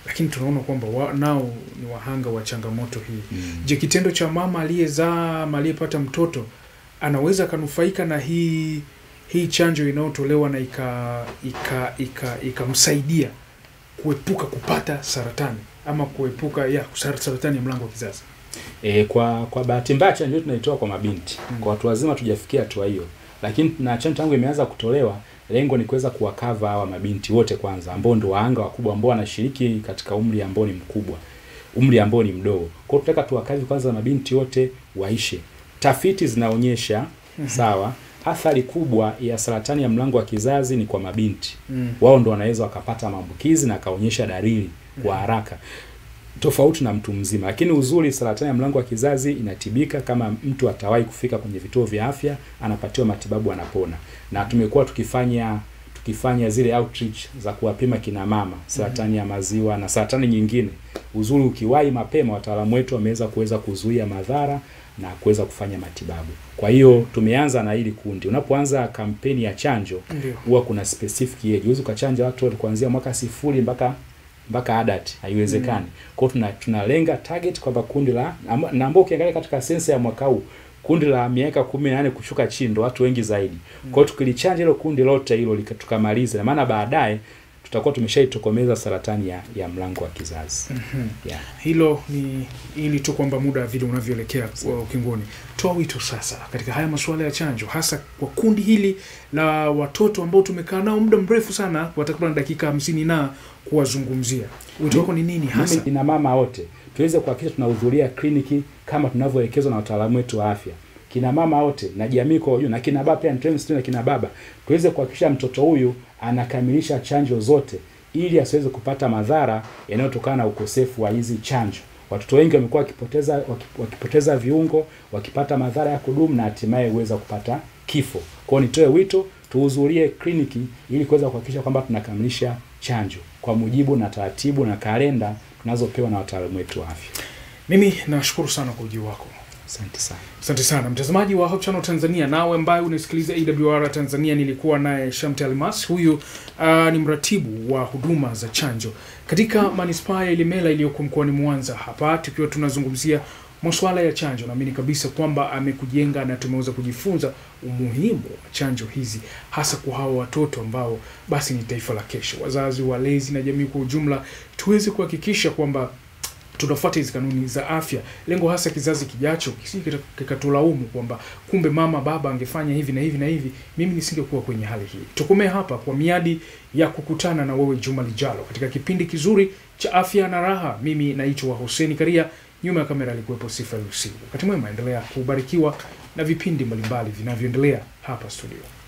lakini tunaona kwamba wa, nao ni wahanga wa changamoto hii. Mm. Je, kitendo cha mama aliyezaa ama aliyepata mtoto anaweza akanufaika na hii hii chanjo inayotolewa na ika ika ika ikamsaidia kuepuka kupata saratani ama kuepuka ya sar- saratani ya mlango wa kizazi? E, kwa kwa bahati mbaya chanjo yetu tunaitoa kwa mabinti. Mm. Kwa watu wazima tujafikia hatua hiyo. Lakini na chanjo tangu imeanza kutolewa, lengo ni kuweza kuwakava hawa mabinti wote kwanza ambao ndio waanga wakubwa ambao wanashiriki katika umri ambao ni mkubwa. Umri ambao ni mdogo. Kwa hiyo tunataka tuwakavi kwanza mabinti wote waishe. Tafiti zinaonyesha sawa, athari kubwa ya saratani ya mlango wa kizazi ni kwa mabinti. Mm. Wao ndo wanaweza wakapata maambukizi na akaonyesha dalili kwa haraka tofauti na mtu mzima. Lakini uzuri, saratani ya mlango wa kizazi inatibika kama mtu atawahi kufika kwenye vituo vya afya, anapatiwa matibabu, anapona. Na tumekuwa tukifanya tukifanya zile outreach za kuwapima kina mama saratani ya maziwa na saratani nyingine. Uzuri, ukiwahi mapema, wataalamu wetu wameweza kuweza kuzuia madhara na kuweza kufanya matibabu. Kwa hiyo tumeanza na hili kundi. Unapoanza kampeni ya chanjo, Ndio. huwa kuna specific age. Huwezi ukachanja watu wote kuanzia mwaka sifuri mpaka mpaka adult, haiwezekani. Kwa hiyo tuna tunalenga target kwamba kundi la amba- na ambao ukiangalia katika sensa ya mwaka huu kundi la miaka kumi na nane kushuka chini ndo watu wengi zaidi. Kwa hiyo tukilichanja hilo kundi lote hilo lika- tukamaliza, na maana baadaye tutakuwa tumeshaitokomeza saratani ya, ya mlango wa kizazi. Yeah. Hilo ni ili tu kwamba muda vile unavyoelekea wa ukingoni. Toa wito sasa katika haya masuala ya chanjo, hasa kwa kundi hili la watoto ambao tumekaa nao muda mrefu sana, kwa takriban dakika hamsini na kuwazungumzia. Wito wako ni nini hasa? Mimi ina mama wote tuweze kuhakikisha tunahudhuria kliniki kama tunavyoelekezwa na wataalamu wetu wa afya. Kina mama wote na jamii kwa ujumla na kina baba pia nitoe msituni na kina baba tuweze kuhakikisha mtoto huyu anakamilisha chanjo zote ili asiweze kupata madhara yanayotokana na ukosefu wa hizi chanjo. Watoto wengi wamekuwa wakipoteza waki- wakipoteza viungo, wakipata madhara ya kudumu na hatimaye huweza kupata kifo. Kwa hiyo nitoe wito tuhudhurie kliniki ili kuweza kuhakikisha kwamba tunakamilisha chanjo kwa mujibu na taratibu na kalenda tunazopewa na wataalamu wetu wa afya. Mimi nashukuru sana kwa ujio wako. Asante sana. Asante sana mtazamaji wa Hope Channel Tanzania, nawe ambaye unasikiliza AWR Tanzania. Nilikuwa naye Shamte Almas, huyu uh, ni mratibu wa huduma za chanjo katika manispaa ya Ilemela iliyoko mkoani Mwanza, hapa tukiwa tunazungumzia masuala ya chanjo. Naamini kabisa kwamba amekujenga na tumeweza kujifunza umuhimu wa chanjo hizi, hasa kwa hawa watoto ambao basi ni taifa la kesho. Wazazi, walezi na jamii kwa ujumla, tuweze kuhakikisha kwamba tunafuata hizi kanuni za afya, lengo hasa kizazi kijacho kisije kika- kikatulaumu kwamba kumbe mama baba angefanya hivi na hivi na hivi, mimi nisingekuwa kwenye hali hii. Tukomee hapa kwa miadi ya kukutana na wewe juma lijalo katika kipindi kizuri cha afya na raha. Mimi naitwa Hussein Karia, nyuma ya kamera alikuwepo Sifa Lusigu. Wakati mwema, endelea kubarikiwa na vipindi mbalimbali vinavyoendelea hapa studio.